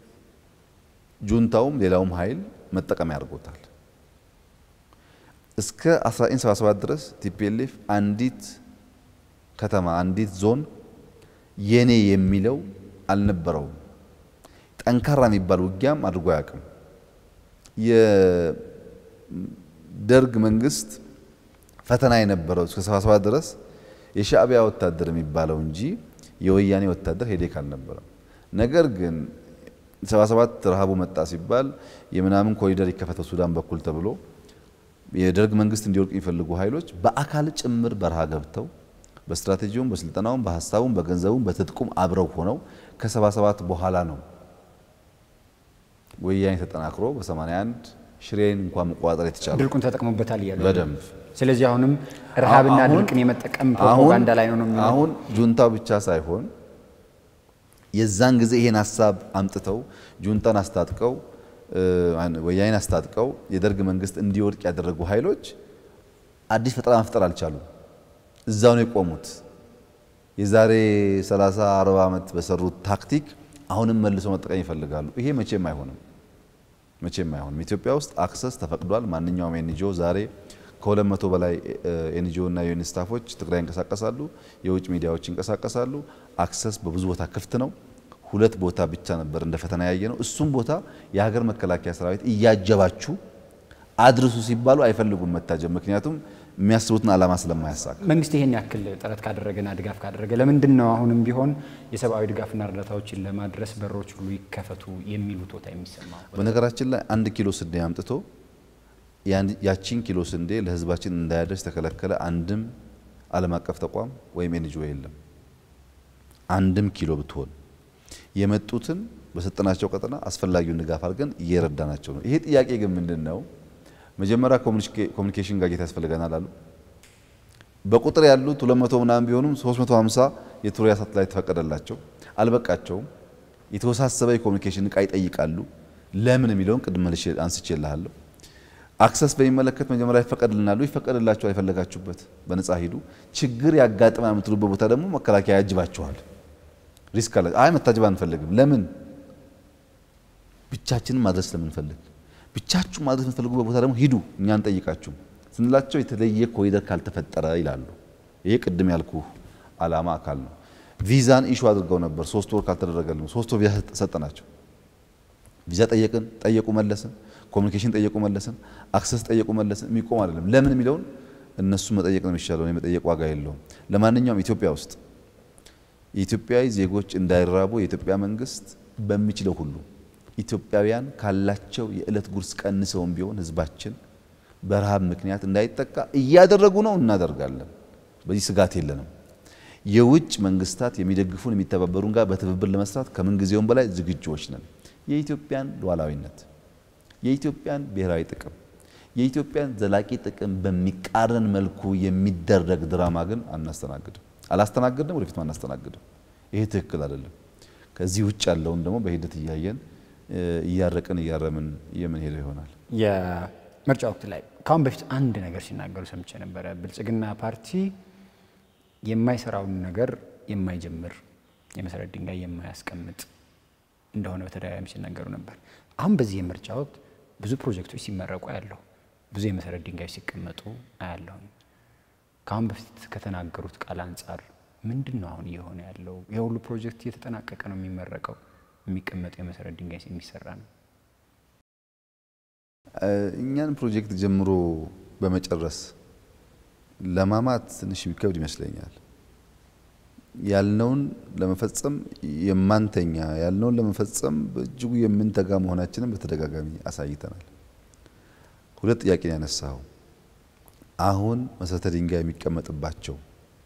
ጁንታውም ሌላውም ኃይል መጠቀሚያ አድርጎታል። እስከ 1977 ድረስ ቲፒኤልኤፍ አንዲት ከተማ አንዲት ዞን የኔ የሚለው አልነበረውም። ጠንካራ የሚባል ውጊያም አድርጎ አያውቅም። የደርግ መንግስት ፈተና የነበረው እስከ 77 ድረስ የሻዕቢያ ወታደር የሚባለው እንጂ የወያኔ ወታደር ሄዴክ አልነበረም። ነገር ግን 77 ረሃቡ መጣ ሲባል የምናምን ኮሪደር ይከፈተው ሱዳን በኩል ተብሎ የደርግ መንግስት እንዲወድቅ የሚፈልጉ ኃይሎች በአካል ጭምር በረሃ ገብተው በስትራቴጂውም በስልጠናውም በሀሳቡም በገንዘቡም በትጥቁም አብረው ሆነው ከ77 በኋላ ነው ወያኔ ተጠናክሮ በ81 ሽሬን እንኳን መቆጣጠር የተቻለ ድርቁን ተጠቅሞበታል እያሉ በደንብ ስለዚህ አሁንም ረሃብና ድርቅን የመጠቀም ፕሮፓጋንዳ ላይ ነው ነው የሚለው። አሁን ጁንታው ብቻ ሳይሆን የዛን ጊዜ ይሄን ሀሳብ አምጥተው ጁንታን አስታጥቀው ወያኔን አስታጥቀው የደርግ መንግስት እንዲወድቅ ያደረጉ ኃይሎች አዲስ ፈጠራ መፍጠር አልቻሉም። እዛው ነው የቆሙት። የዛሬ 30 40 ዓመት በሰሩት ታክቲክ አሁንም መልሶ መጠቀም ይፈልጋሉ። ይሄ መቼም አይሆንም፣ መቼም አይሆንም። ኢትዮጵያ ውስጥ አክሰስ ተፈቅዷል። ማንኛውም ኤንጂኦ ዛሬ ከሁለት መቶ በላይ ኤንጂኦ እና ዩኤን ስታፎች ትግራይ ይንቀሳቀሳሉ። የውጭ ሚዲያዎች ይንቀሳቀሳሉ። አክሰስ በብዙ ቦታ ክፍት ነው። ሁለት ቦታ ብቻ ነበር እንደ ፈተና ያየ ነው። እሱም ቦታ የሀገር መከላከያ ሰራዊት እያጀባችሁ አድርሱ ሲባሉ አይፈልጉም መታጀብ፣ ምክንያቱም የሚያስቡትን ዓላማ ስለማያሳካ። መንግስት ይሄን ያክል ጥረት ካደረገና ድጋፍ ካደረገ ለምንድን ነው አሁንም ቢሆን የሰብአዊ ድጋፍና እርዳታዎችን ለማድረስ በሮች ሁሉ ይከፈቱ የሚሉት ቦታ የሚሰማው? በነገራችን ላይ አንድ ኪሎ ስንዴ አምጥቶ ያቺን ኪሎ ስንዴ ለህዝባችን እንዳያደርስ የተከለከለ አንድም ዓለም አቀፍ ተቋም ወይም ኤንጂኦ የለም። አንድም ኪሎ ብትሆን የመጡትን በሰጠናቸው ቀጠና አስፈላጊውን ድጋፍ አድርገን እየረዳናቸው ነው። ይሄ ጥያቄ ግን ምንድን ነው? መጀመሪያ ኮሚኒኬሽን ጋጌት ያስፈልገናል አሉ። በቁጥር ያሉት 200 ምናምን ቢሆኑም 350 የቱሪያ ሳተላይት ተፈቀደላቸው፣ አልበቃቸውም። የተወሳሰበ የኮሚኒኬሽን እቃ ይጠይቃሉ። ለምን የሚለውን ቅድም መልሼ አንስቼልሃለሁ። አክሰስ በሚመለከት መጀመሪያ ይፈቀድልናሉ። ይፈቀድላቸው አይፈለጋችሁበት በነጻ ሂዱ። ችግር ያጋጥማ የምትሉበት ቦታ ደግሞ መከላከያ ያጅባችኋል። ሪስክ አለ። አይ መታጀብ አንፈልግም። ለምን? ብቻችንን ማድረስ ስለምንፈልግ። ብቻችሁ ማድረስ የምትፈልጉበት ቦታ ደግሞ ሂዱ፣ እኛ አንጠይቃችሁም ስንላቸው የተለየ ኮሪደር ካልተፈጠረ ይላሉ። ይሄ ቅድም ያልኩ አላማ አካል ነው። ቪዛን ኢሹ አድርገው ነበር። ሶስት ወር ካልተደረገልን ሶስት ወር ቪዛ ሰጠናቸው። ቪዛ ጠየቅን፣ ጠየቁ መለስን። ኮሚኒኬሽን ጠየቁ መለስን። አክሰስ ጠየቁ መለስን። የሚቆም አይደለም። ለምን የሚለውን እነሱ መጠየቅ ነው የሚሻለው። የመጠየቅ ዋጋ የለውም። ለማንኛውም ኢትዮጵያ ውስጥ የኢትዮጵያዊ ዜጎች እንዳይራቡ የኢትዮጵያ መንግስት በሚችለው ሁሉ ኢትዮጵያውያን ካላቸው የዕለት ጉርስ ቀንሰውም ቢሆን ህዝባችን በረሃብ ምክንያት እንዳይጠቃ እያደረጉ ነው፣ እናደርጋለን። በዚህ ስጋት የለንም። የውጭ መንግስታት የሚደግፉን የሚተባበሩን ጋር በትብብር ለመስራት ከምንጊዜውም በላይ ዝግጁዎች ነን። የኢትዮጵያን ሉዓላዊነት፣ የኢትዮጵያን ብሔራዊ ጥቅም፣ የኢትዮጵያን ዘላቂ ጥቅም በሚቃረን መልኩ የሚደረግ ድራማ ግን አናስተናግድም፣ አላስተናግድም፣ ወደፊትም አናስተናግድም። ይሄ ትክክል አይደለም። ከዚህ ውጭ ያለውን ደግሞ በሂደት እያየን እያረቅን እያረምን የምንሄደው ይሆናል። የምርጫ ወቅት ላይ ከአሁን በፊት አንድ ነገር ሲናገሩ ሰምቼ ነበረ። ብልጽግና ፓርቲ የማይሰራውን ነገር የማይጀምር የመሰረት ድንጋይ የማያስቀምጥ እንደሆነ በተደጋጋሚ ሲናገሩ ነበር። አሁን በዚህ የምርጫ ወቅት ብዙ ፕሮጀክቶች ሲመረቁ አያለሁ፣ ብዙ የመሰረት ድንጋዮች ሲቀመጡ አያለሁኝ። ከአሁን በፊት ከተናገሩት ቃል አንጻር ምንድን ነው አሁን እየሆነ ያለው? የሁሉ ፕሮጀክት እየተጠናቀቀ ነው የሚመረቀው፣ የሚቀመጡ የመሰረት ድንጋይ የሚሰራ ነው። እኛን ፕሮጀክት ጀምሮ በመጨረስ ለማማት ትንሽ የሚከብድ ይመስለኛል። ያልነውን ለመፈጸም የማንተኛ ያልነውን ለመፈጸም በእጅጉ የምንተጋ መሆናችንን በተደጋጋሚ አሳይተናል። ሁለት ጥያቄ ነው ያነሳው። አሁን መሰረተ ድንጋይ የሚቀመጥባቸው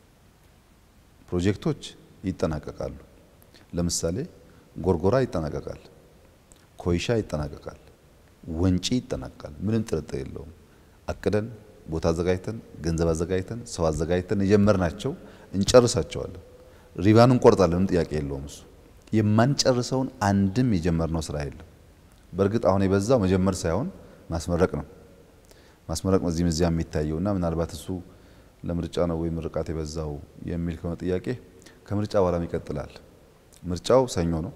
ፕሮጀክቶች ይጠናቀቃሉ። ለምሳሌ ጎርጎራ ይጠናቀቃል፣ ኮይሻ ይጠናቀቃል፣ ወንጪ ይጠናቀቃል። ምንም ጥርጥር የለውም። አቅደን ቦታ አዘጋጅተን ገንዘብ አዘጋጅተን ሰው አዘጋጅተን የጀመርናቸው እንጨርሳቸዋለን። ሪባን እንቆርጣለን፣ ምንም ጥያቄ የለውም። እሱ የማንጨርሰውን አንድም የጀመርነው ስራ የለም። በእርግጥ አሁን የበዛው መጀመር ሳይሆን ማስመረቅ ነው። ማስመረቅ ነው እዚህም እዚያ የሚታየው እና ምናልባት እሱ ለምርጫ ነው ወይ ምርቃት የበዛው የሚል ከሆነ ጥያቄ ከምርጫ በኋላም ይቀጥላል። ምርጫው ሰኞ ነው።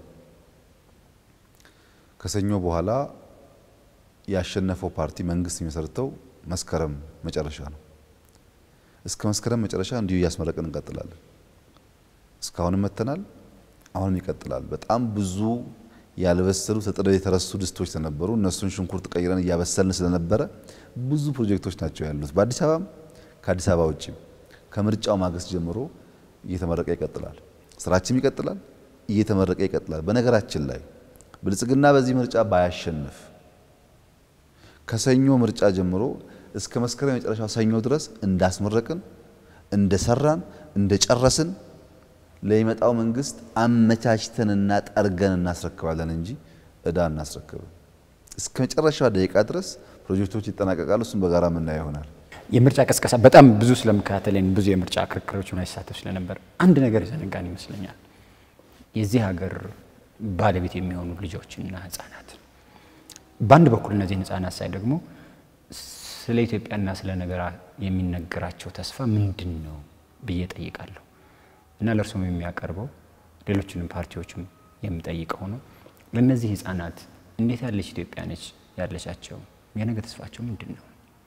ከሰኞ በኋላ ያሸነፈው ፓርቲ መንግስት የሚመሰርተው መስከረም መጨረሻ ነው። እስከ መስከረም መጨረሻ እንዲሁ እያስመረቅን እንቀጥላለን። እስካሁንም መተናል፣ አሁንም ይቀጥላል። በጣም ብዙ ያልበሰሉ ተጥደው የተረሱ ድስቶች ስለነበሩ እነሱን ሽንኩርት ቀይረን እያበሰልን ስለነበረ ብዙ ፕሮጀክቶች ናቸው ያሉት በአዲስ አበባም ከአዲስ አበባ ውጭም ከምርጫው ማግስት ጀምሮ እየተመረቀ ይቀጥላል። ስራችንም ይቀጥላል፣ እየተመረቀ ይቀጥላል። በነገራችን ላይ ብልጽግና በዚህ ምርጫ ባያሸንፍ ከሰኞ ምርጫ ጀምሮ እስከ መስከረም የመጨረሻ ሰኞ ድረስ እንዳስመረቅን፣ እንደሰራን፣ እንደጨረስን ለሚመጣው መንግስት አመቻችተንና ጠርገን እናስረክባለን እንጂ እዳ እናስረክብም። እስከ መጨረሻዋ ደቂቃ ድረስ ፕሮጀክቶች ይጠናቀቃሉ። እሱም በጋራ የምናየው ይሆናል። የምርጫ ቀስቀሳ በጣም ብዙ ስለመከታተልን ብዙ የምርጫ ክርክሮች ላይ ሲሳተፍ ስለነበር አንድ ነገር የዘነጋን ይመስለኛል። የዚህ ሀገር ባለቤት የሚሆኑ ልጆችና ህጻናት በአንድ በኩል እነዚህን ህጻናት ሳይ ደግሞ ስለ ኢትዮጵያና ስለ ነገራ የሚነገራቸው ተስፋ ምንድን ነው ብዬ ጠይቃለሁ እና ለእርሱም የሚያቀርበው ሌሎችንም ፓርቲዎችም የሚጠይቀው ነው። ለእነዚህ ህጻናት እንዴት ያለች ኢትዮጵያ ነች ያለቻቸው? የነገ ተስፋቸው ምንድን ነው?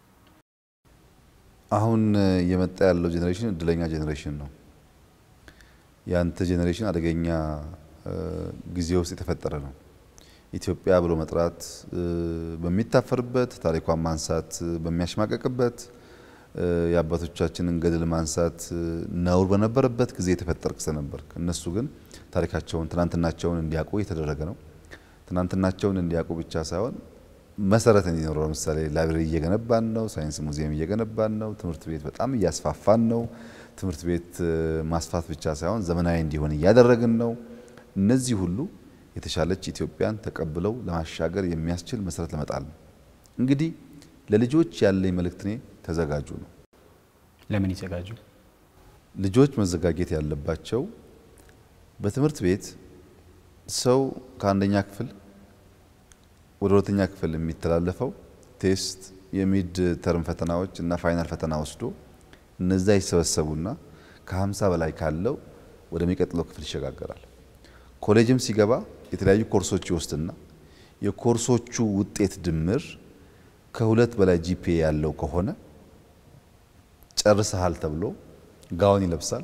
አሁን እየመጣ ያለው ጄኔሬሽን እድለኛ ጄኔሬሽን ነው። ያንተ ጄኔሬሽን አደገኛ ጊዜ ውስጥ የተፈጠረ ነው። ኢትዮጵያ ብሎ መጥራት በሚታፈርበት፣ ታሪኳን ማንሳት በሚያሽማቀቅበት፣ የአባቶቻችንን ገድል ማንሳት ነውር በነበረበት ጊዜ የተፈጠርክ ስለነበርክ እነሱ ግን ታሪካቸውን ትናንትናቸውን እንዲያውቁ የተደረገ ነው። ትናንትናቸውን እንዲያውቁ ብቻ ሳይሆን መሰረት እንዲኖረው ለምሳሌ ላይብረሪ እየገነባን ነው። ሳይንስ ሙዚየም እየገነባን ነው። ትምህርት ቤት በጣም እያስፋፋን ነው። ትምህርት ቤት ማስፋት ብቻ ሳይሆን ዘመናዊ እንዲሆን እያደረግን ነው። እነዚህ ሁሉ የተሻለች ኢትዮጵያን ተቀብለው ለማሻገር የሚያስችል መሰረት ለመጣል ነው። እንግዲህ ለልጆች ያለኝ መልእክት እኔ ተዘጋጁ ነው። ለምን ይዘጋጁ? ልጆች መዘጋጀት ያለባቸው በትምህርት ቤት ሰው ከአንደኛ ክፍል ወደ ሁለተኛ ክፍል የሚተላለፈው ቴስት፣ የሚድ ተርም ፈተናዎች እና ፋይናል ፈተና ወስዶ እነዛ ይሰበሰቡና ከ50 በላይ ካለው ወደሚቀጥለው ክፍል ይሸጋገራል። ኮሌጅም ሲገባ የተለያዩ ኮርሶች ይወስድና የኮርሶቹ ውጤት ድምር ከሁለት በላይ ጂፒኤ ያለው ከሆነ ጨርሰሃል ተብሎ ጋውን ይለብሳል።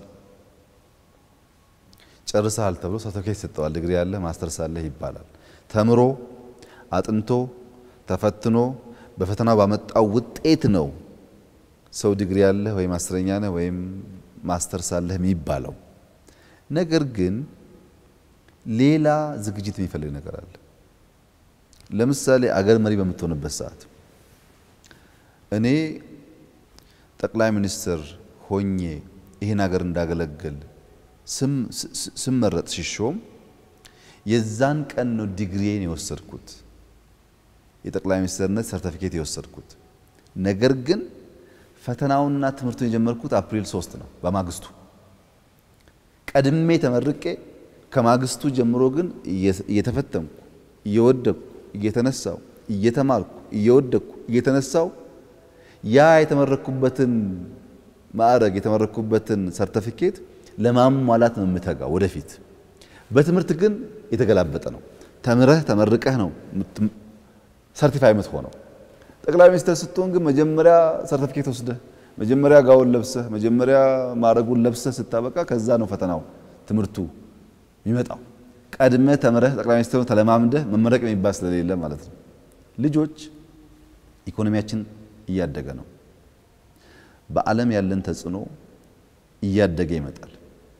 ጨርሰሃል ተብሎ ሰርተፊኬት ይሰጠዋል። ዲግሪ ያለህ ማስተርስ አለህ ይባላል። ተምሮ አጥንቶ ተፈትኖ በፈተናው ባመጣው ውጤት ነው ሰው ዲግሪ ያለህ ወይም አስረኛ ነህ ወይም ማስተርስ አለህ የሚባለው። ነገር ግን ሌላ ዝግጅት የሚፈልግ ነገር አለ። ለምሳሌ አገር መሪ በምትሆንበት ሰዓት እኔ ጠቅላይ ሚኒስትር ሆኜ ይህን ሀገር እንዳገለግል ስመረጥ ሲሾም የዛን ቀን ነው ዲግሪዬን የወሰድኩት የጠቅላይ ሚኒስትርነት ሰርተፊኬት የወሰድኩት። ነገር ግን ፈተናውና ትምህርቱን የጀመርኩት አፕሪል ሶስት ነው በማግስቱ ቀድሜ ተመርቄ ከማግስቱ ጀምሮ ግን እየተፈተንኩ እየወደቅኩ እየተነሳው እየተማርኩ እየወደቅኩ እየተነሳው ያ የተመረኩበትን ማዕረግ የተመረኩበትን ሰርተፊኬት ለማሟላት ነው የምተጋ ወደፊት። በትምህርት ግን የተገላበጠ ነው። ተምረህ ተመርቀህ ነው ሰርቲፋይ የምትሆነው። ጠቅላይ ሚኒስትር ስትሆን ግን መጀመሪያ ሰርተፊኬት ወስደህ መጀመሪያ ጋውን ለብሰህ መጀመሪያ ማዕረጉን ለብሰህ ስታበቃ ከዛ ነው ፈተናው ትምህርቱ የሚመጣው። ቀድመህ ተምረህ ጠቅላይ ሚኒስትሩን ተለማምደህ መመረቅ የሚባል ስለሌለ ማለት ነው። ልጆች ኢኮኖሚያችን እያደገ ነው። በዓለም ያለን ተጽዕኖ እያደገ ይመጣል።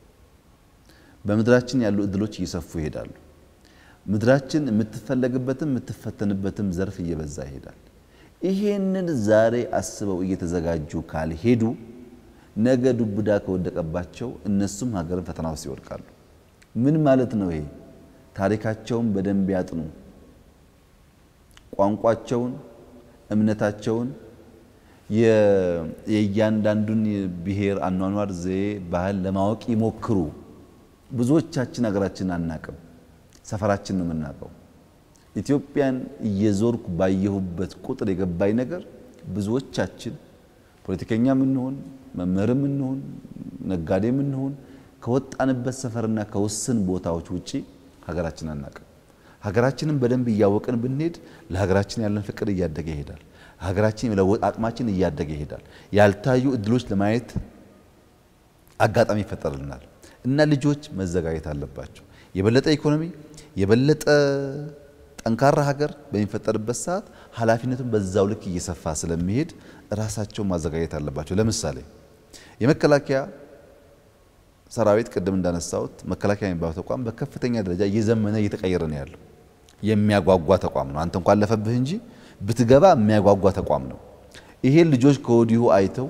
በምድራችን ያሉ እድሎች እየሰፉ ይሄዳሉ። ምድራችን የምትፈለግበትም የምትፈተንበትም ዘርፍ እየበዛ ይሄዳል። ይሄንን ዛሬ አስበው እየተዘጋጁ ካልሄዱ ነገ ዱብዳ ከወደቀባቸው እነሱም ሀገርን ፈተና ውስጥ ይወድቃሉ። ምን ማለት ነው ይሄ? ታሪካቸውን በደንብ ያጥኑ። ቋንቋቸውን፣ እምነታቸውን፣ የእያንዳንዱን ብሔር አኗኗር ዘዬ፣ ባህል ለማወቅ ይሞክሩ። ብዙዎቻችን ሀገራችንን አናቅም፣ ሰፈራችን ነው የምናውቀው። ኢትዮጵያን እየዞርኩ ባየሁበት ቁጥር የገባኝ ነገር ብዙዎቻችን ፖለቲከኛ ምንሆን መምህር ምንሆን ነጋዴ ምንሆን ከወጣንበት ሰፈርና ከውስን ቦታዎች ውጪ ሀገራችን አናቅም። ሀገራችንን በደንብ እያወቅን ብንሄድ ለሀገራችን ያለን ፍቅር እያደገ ይሄዳል። ሀገራችን የመለወጥ አቅማችን እያደገ ይሄዳል። ያልታዩ እድሎች ለማየት አጋጣሚ ይፈጠርልናል እና ልጆች መዘጋጀት አለባቸው። የበለጠ ኢኮኖሚ የበለጠ ጠንካራ ሀገር በሚፈጠርበት ሰዓት ኃላፊነቱን በዛው ልክ እየሰፋ ስለሚሄድ ራሳቸውን ማዘጋጀት አለባቸው። ለምሳሌ የመከላከያ ሰራዊት ቅድም እንዳነሳሁት መከላከያ የሚባለው ተቋም በከፍተኛ ደረጃ እየዘመነ እየተቀየረ ነው ያለው። የሚያጓጓ ተቋም ነው። አንተ እንኳን አለፈብህ እንጂ ብትገባ የሚያጓጓ ተቋም ነው። ይሄን ልጆች ከወዲሁ አይተው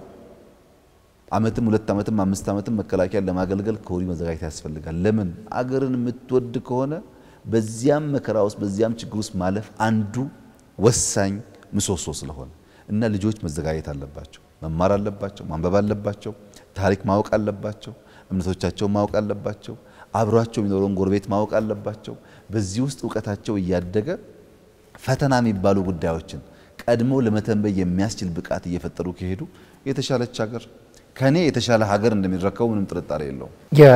አመትም ሁለት አመትም አምስት አመትም መከላከያን ለማገልገል ከወዲሁ መዘጋጀት ያስፈልጋል። ለምን አገርን የምትወድ ከሆነ በዚያም መከራ ውስጥ በዚያም ችግር ውስጥ ማለፍ አንዱ ወሳኝ ምሰሶ ስለሆነ እና ልጆች መዘጋጀት አለባቸው፣ መማር አለባቸው፣ ማንበብ አለባቸው፣ ታሪክ ማወቅ አለባቸው፣ እምነቶቻቸውን ማወቅ አለባቸው፣ አብሯቸው የሚኖረውን ጎረቤት ማወቅ አለባቸው። በዚህ ውስጥ እውቀታቸው እያደገ ፈተና የሚባሉ ጉዳዮችን ቀድሞ ለመተንበይ የሚያስችል ብቃት እየፈጠሩ ከሄዱ የተሻለች ሀገር ከኔ የተሻለ ሀገር እንደሚረከቡ ምንም ጥርጣሬ የለውም።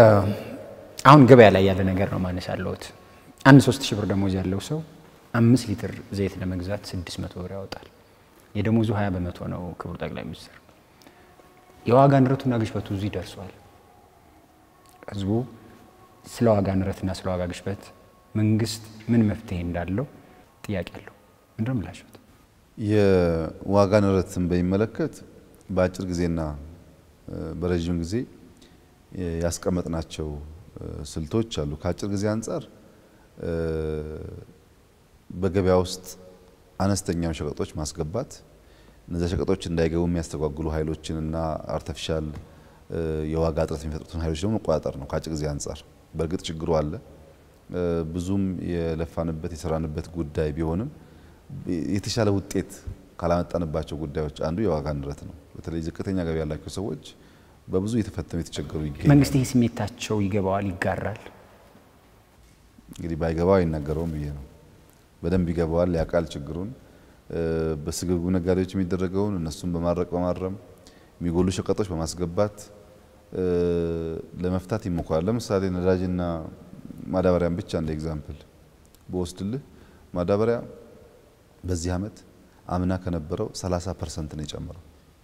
አሁን ገበያ ላይ ያለ ነገር ነው ማነስ ያለሁት አንድ ሶስት ሺህ ብር ደሞዝ ያለው ሰው አምስት ሊትር ዘይት ለመግዛት ስድስት መቶ ብር ያወጣል። የደሞዙ ሀያ በመቶ ነው። ክቡር ጠቅላይ ሚኒስትር የዋጋ ንረቱና ግሽበቱ እዚህ ደርሷል። ህዝቡ ስለ ዋጋ ንረትና ስለ ዋጋ ግሽበት መንግስት ምን መፍትሄ እንዳለው ጥያቄ አለው። ምንድን ነው ምላሽት? የዋጋ ንረትን በሚመለከት በአጭር ጊዜና በረዥም ጊዜ ያስቀመጥናቸው ስልቶች አሉ። ከአጭር ጊዜ አንጻር በገበያ ውስጥ አነስተኛው ሸቀጦች ማስገባት፣ እነዚያ ሸቀጦች እንዳይገቡ የሚያስተጓጉሉ ኃይሎችንና አርተፊሻል የዋጋ እጥረት የሚፈጥሩትን ኃይሎች ደግሞ መቆጣጠር ነው። ከአጭር ጊዜ አንጻር በእርግጥ ችግሩ አለ። ብዙም የለፋንበት የሰራንበት ጉዳይ ቢሆንም የተሻለ ውጤት ካላመጣንባቸው ጉዳዮች አንዱ የዋጋ ንረት ነው። በተለይ ዝቅተኛ ገቢ ያላቸው ሰዎች በብዙ የተፈተኑ የተቸገሩ ይገኛል። መንግስት ይህ ስሜታቸው ይገባዋል፣ ይጋራል። እንግዲህ ባይገባው አይናገረውም ብዬ ነው። በደንብ ይገባዋል፣ ያውቃል ችግሩን። በስግብጉ ነጋዴዎች የሚደረገውን እነሱን በማድረቅ በማረም የሚጎሉ ሸቀጦች በማስገባት ለመፍታት ይሞክራል። ለምሳሌ ነዳጅና ማዳበሪያን ብቻ እንደ ኤግዛምፕል በወስድልህ ማዳበሪያ በዚህ ዓመት አምና ከነበረው 30 ፐርሰንት ነው የጨመረው።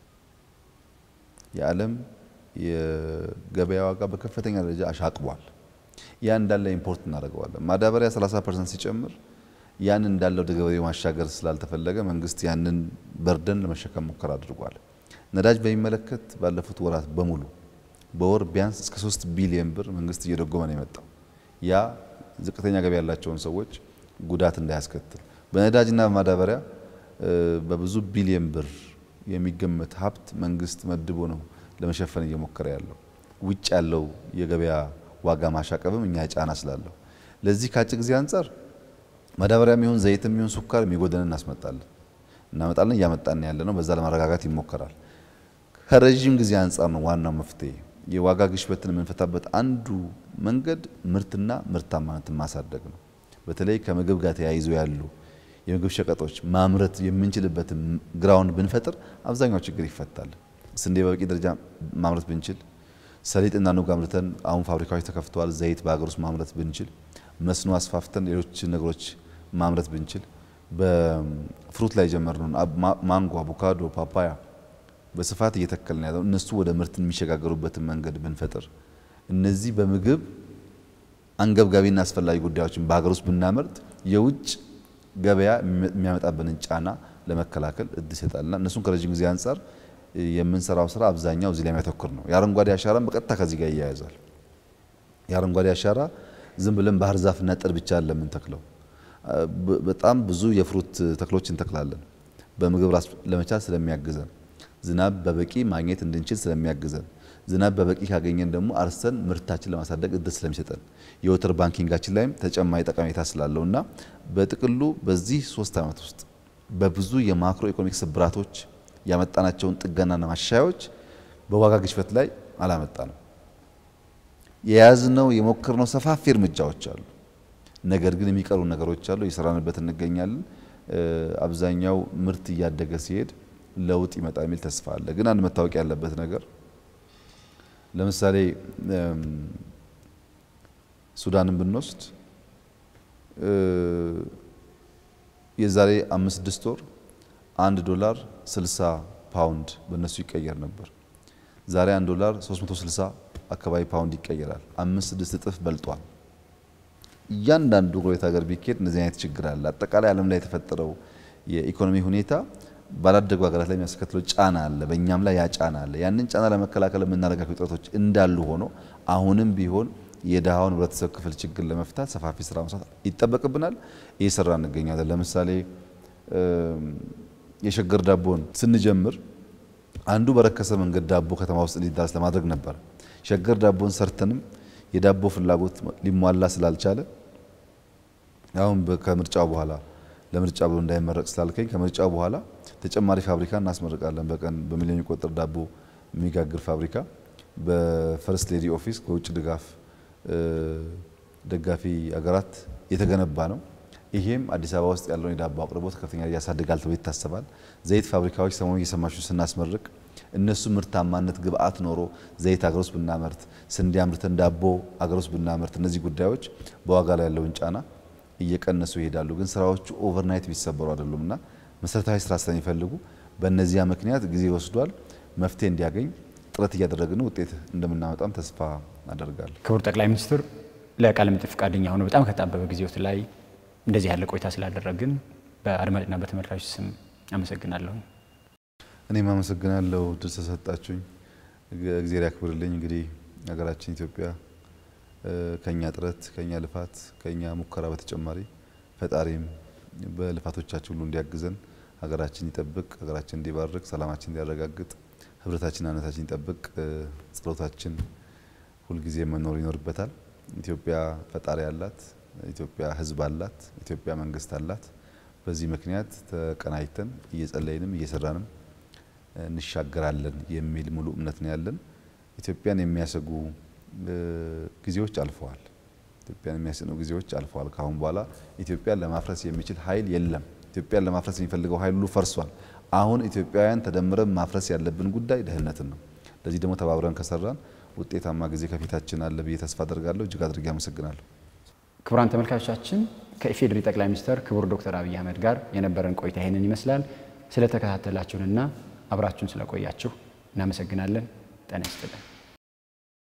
የዓለም የገበያ ዋጋ በከፍተኛ ደረጃ አሻቅቧል። ያ እንዳለ ኢምፖርት እናደርገዋለን። ማዳበሪያ 30 ፐርሰንት ሲጨምር ያን እንዳለ ወደ ገበሬው ማሻገር ስላልተፈለገ መንግስት ያንን በርደን ለመሸከም ሙከራ አድርጓል። ነዳጅ በሚመለከት ባለፉት ወራት በሙሉ በወር ቢያንስ እስከ 3 ቢሊዮን ብር መንግስት እየደጎመ ነው የመጣው። ያ ዝቅተኛ ገቢ ያላቸውን ሰዎች ጉዳት እንዳያስከትል በነዳጅና በማዳበሪያ በብዙ ቢሊዮን ብር የሚገመት ሀብት መንግስት መድቦ ነው ለመሸፈን እየሞከረ ያለው። ውጭ ያለው የገበያ ዋጋ ማሻቀብም እኛ ጫና ስላለው ለዚህ ከአጭር ጊዜ አንጻር ማዳበሪያ የሚሆን ዘይት የሚሆን ሱካር የሚጎደን እናስመጣለን እናመጣለን እያመጣን ያለ ነው። በዛ ለማረጋጋት ይሞከራል። ከረዥም ጊዜ አንጻር ነው ዋናው መፍትሄ። የዋጋ ግሽበትን የምንፈታበት አንዱ መንገድ ምርትና ምርታማነትን ማሳደግ ነው። በተለይ ከምግብ ጋር ተያይዞ ያሉ የምግብ ሸቀጦች ማምረት የምንችልበትን ግራውንድ ብንፈጥር አብዛኛው ችግር ይፈታል። ስንዴ በበቂ ደረጃ ማምረት ብንችል፣ ሰሊጥና ኑግ አምርተን አሁን ፋብሪካዎች ተከፍተዋል። ዘይት በሀገር ውስጥ ማምረት ብንችል፣ መስኖ አስፋፍተን ሌሎች ነገሮች ማምረት ብንችል፣ በፍሩት ላይ ጀመርነውን ማንጎ፣ አቮካዶ፣ ፓፓያ በስፋት እየተከልን ያለው እነሱ ወደ ምርት የሚሸጋገሩበትን መንገድ ብንፈጥር እነዚህ በምግብ አንገብጋቢና አስፈላጊ ጉዳዮችን በሀገር ውስጥ ብናመርት የውጭ ገበያ የሚያመጣብንን ጫና ለመከላከል እድል ይሰጣልና እነሱን ከረዥም ጊዜ አንጻር የምንሰራው ስራ አብዛኛው እዚህ ላይ የሚያተኩር ነው። የአረንጓዴ አሻራን በቀጥታ ከዚህ ጋር ይያያዛል። የአረንጓዴ አሻራ ዝም ብለን ባህር ዛፍና ጥድ ብቻ ለምንተክለው በጣም ብዙ የፍሩት ተክሎች እንተክላለን። በምግብ ራስ ለመቻል ስለሚያግዘን ዝናብ በበቂ ማግኘት እንድንችል ስለሚያግዘን ዝናብ በበቂ ካገኘን ደግሞ አርሰን ምርታችን ለማሳደግ እድል ስለሚሰጠን የወተር ባንኪንጋችን ላይም ተጨማሪ ጠቀሜታ ስላለው እና በጥቅሉ በዚህ ሶስት ዓመት ውስጥ በብዙ የማክሮ ኢኮኖሚክ ስብራቶች ያመጣናቸውን ጥገናና ማሻሻያዎች በዋጋ ግሽበት ላይ አላመጣንም። የያዝነው የሞከርነው ሰፋፊ እርምጃዎች አሉ። ነገር ግን የሚቀሩ ነገሮች አሉ። እየሰራንበት እንገኛለን። አብዛኛው ምርት እያደገ ሲሄድ ለውጥ ይመጣ የሚል ተስፋ አለ። ግን አንድ መታወቅ ያለበት ነገር ለምሳሌ ሱዳንን ብንወስድ የዛሬ አምስት ስድስት ወር አንድ ዶላር 60 ፓውንድ በእነሱ ይቀየር ነበር። ዛሬ አንድ ዶላር 360 አካባቢ ፓውንድ ይቀየራል። አምስት ስድስት እጥፍ በልጧል። እያንዳንዱ ጎረቤት ሀገር ቢኬድ እንደዚህ አይነት ችግር አለ። አጠቃላይ ዓለም ላይ የተፈጠረው የኢኮኖሚ ሁኔታ ባላደጉ ሀገራት ላይ የሚያስከትለው ጫና አለ። በእኛም ላይ ያ ጫና አለ። ያንን ጫና ለመከላከል የምናደርጋቸው ጥረቶች እንዳሉ ሆኖ አሁንም ቢሆን የድሃውን ህብረተሰብ ክፍል ችግር ለመፍታት ሰፋፊ ስራ መስራት ይጠበቅብናል። እየሰራ እንገኛለን። ለምሳሌ የሸገር ዳቦን ስንጀምር አንዱ በረከሰ መንገድ ዳቦ ከተማ ውስጥ እንዲዳረስ ለማድረግ ነበር። ሸገር ዳቦን ሰርተንም የዳቦ ፍላጎት ሊሟላ ስላልቻለ አሁን ከምርጫው በኋላ ለምርጫ ብሎ እንዳይመረቅ ስላልከኝ ከምርጫው በኋላ ተጨማሪ ፋብሪካ እናስመርቃለን። በቀን በሚሊዮን የሚቆጠር ዳቦ የሚጋግር ፋብሪካ በፈርስት ሌዲ ኦፊስ በውጭ ድጋፍ ደጋፊ ሀገራት የተገነባ ነው። ይሄም አዲስ አበባ ውስጥ ያለውን የዳቦ አቅርቦት ከፍተኛ ያሳድጋል ተብሎ ይታሰባል። ዘይት ፋብሪካዎች ሰሞኑን እየሰማችሁ ስናስመርቅ እነሱ ምርታማነት ግብአት ኖሮ ዘይት ሀገር ውስጥ ብናመርት፣ ስንዴ አምርተን ዳቦ ሀገር ውስጥ ብናመርት፣ እነዚህ ጉዳዮች በዋጋ ላይ ያለውን ጫና እየቀነሱ ይሄዳሉ። ግን ስራዎቹ ኦቨርናይት ቢሰበሩ አይደሉም እና መሰረታዊ ስራ ስለሚፈልጉ በእነዚያ ምክንያት ጊዜ ወስዷል። መፍትሄ እንዲያገኝ ጥረት እያደረግን ውጤት እንደምናመጣም ተስፋ አደርጋለሁ። ክቡር ጠቅላይ ሚኒስትር ለቃለ መጠይቅ ፈቃደኛ ሆነው በጣም ከጣበበ ጊዜዎት ላይ እንደዚህ ያለ ቆይታ ስላደረግን በአድማጭና በተመልካቾች ስም አመሰግናለሁ። እኔም አመሰግናለሁ ድል ተሰጣችሁኝ። እግዜር ያክብርልኝ። እንግዲህ ሀገራችን ኢትዮጵያ ከኛ ጥረት ከኛ ልፋት ከኛ ሙከራ በተጨማሪ ፈጣሪም በልፋቶቻችን ሁሉ እንዲያግዘን ሀገራችን ይጠብቅ፣ ሀገራችን እንዲባርክ፣ ሰላማችን እንዲያረጋግጥ፣ ህብረታችን አንድነታችን ይጠብቅ። ጸሎታችን ሁልጊዜ መኖር ይኖርበታል። ኢትዮጵያ ፈጣሪ አላት። ኢትዮጵያ ህዝብ አላት። ኢትዮጵያ መንግስት አላት። በዚህ ምክንያት ተቀናጅተን እየጸለይንም እየሰራንም እንሻገራለን የሚል ሙሉ እምነት ነው ያለን። ኢትዮጵያን የሚያሰጉ ጊዜዎች አልፈዋል። ኢትዮጵያን የሚያስኑ ጊዜዎች አልፈዋል። ከአሁን በኋላ ኢትዮጵያን ለማፍረስ የሚችል ኃይል የለም። ኢትዮጵያን ለማፍረስ የሚፈልገው ኃይል ሁሉ ፈርሷል። አሁን ኢትዮጵያውያን ተደምረን ማፍረስ ያለብን ጉዳይ ድህነትን ነው። ለዚህ ደግሞ ተባብረን ከሰራን ውጤታማ ጊዜ ከፊታችን አለ ብዬ ተስፋ አደርጋለሁ። እጅግ አድርጌ አመሰግናለሁ። ክቡራን ተመልካቾቻችን ከኢፌዴሪ ጠቅላይ ሚኒስትር ክቡር ዶክተር አብይ አህመድ ጋር የነበረን ቆይታ ይህንን ይመስላል። ስለተከታተላችሁንና አብራችሁን ስለቆያችሁ እናመሰግናለን። ጤና ይስጥልን።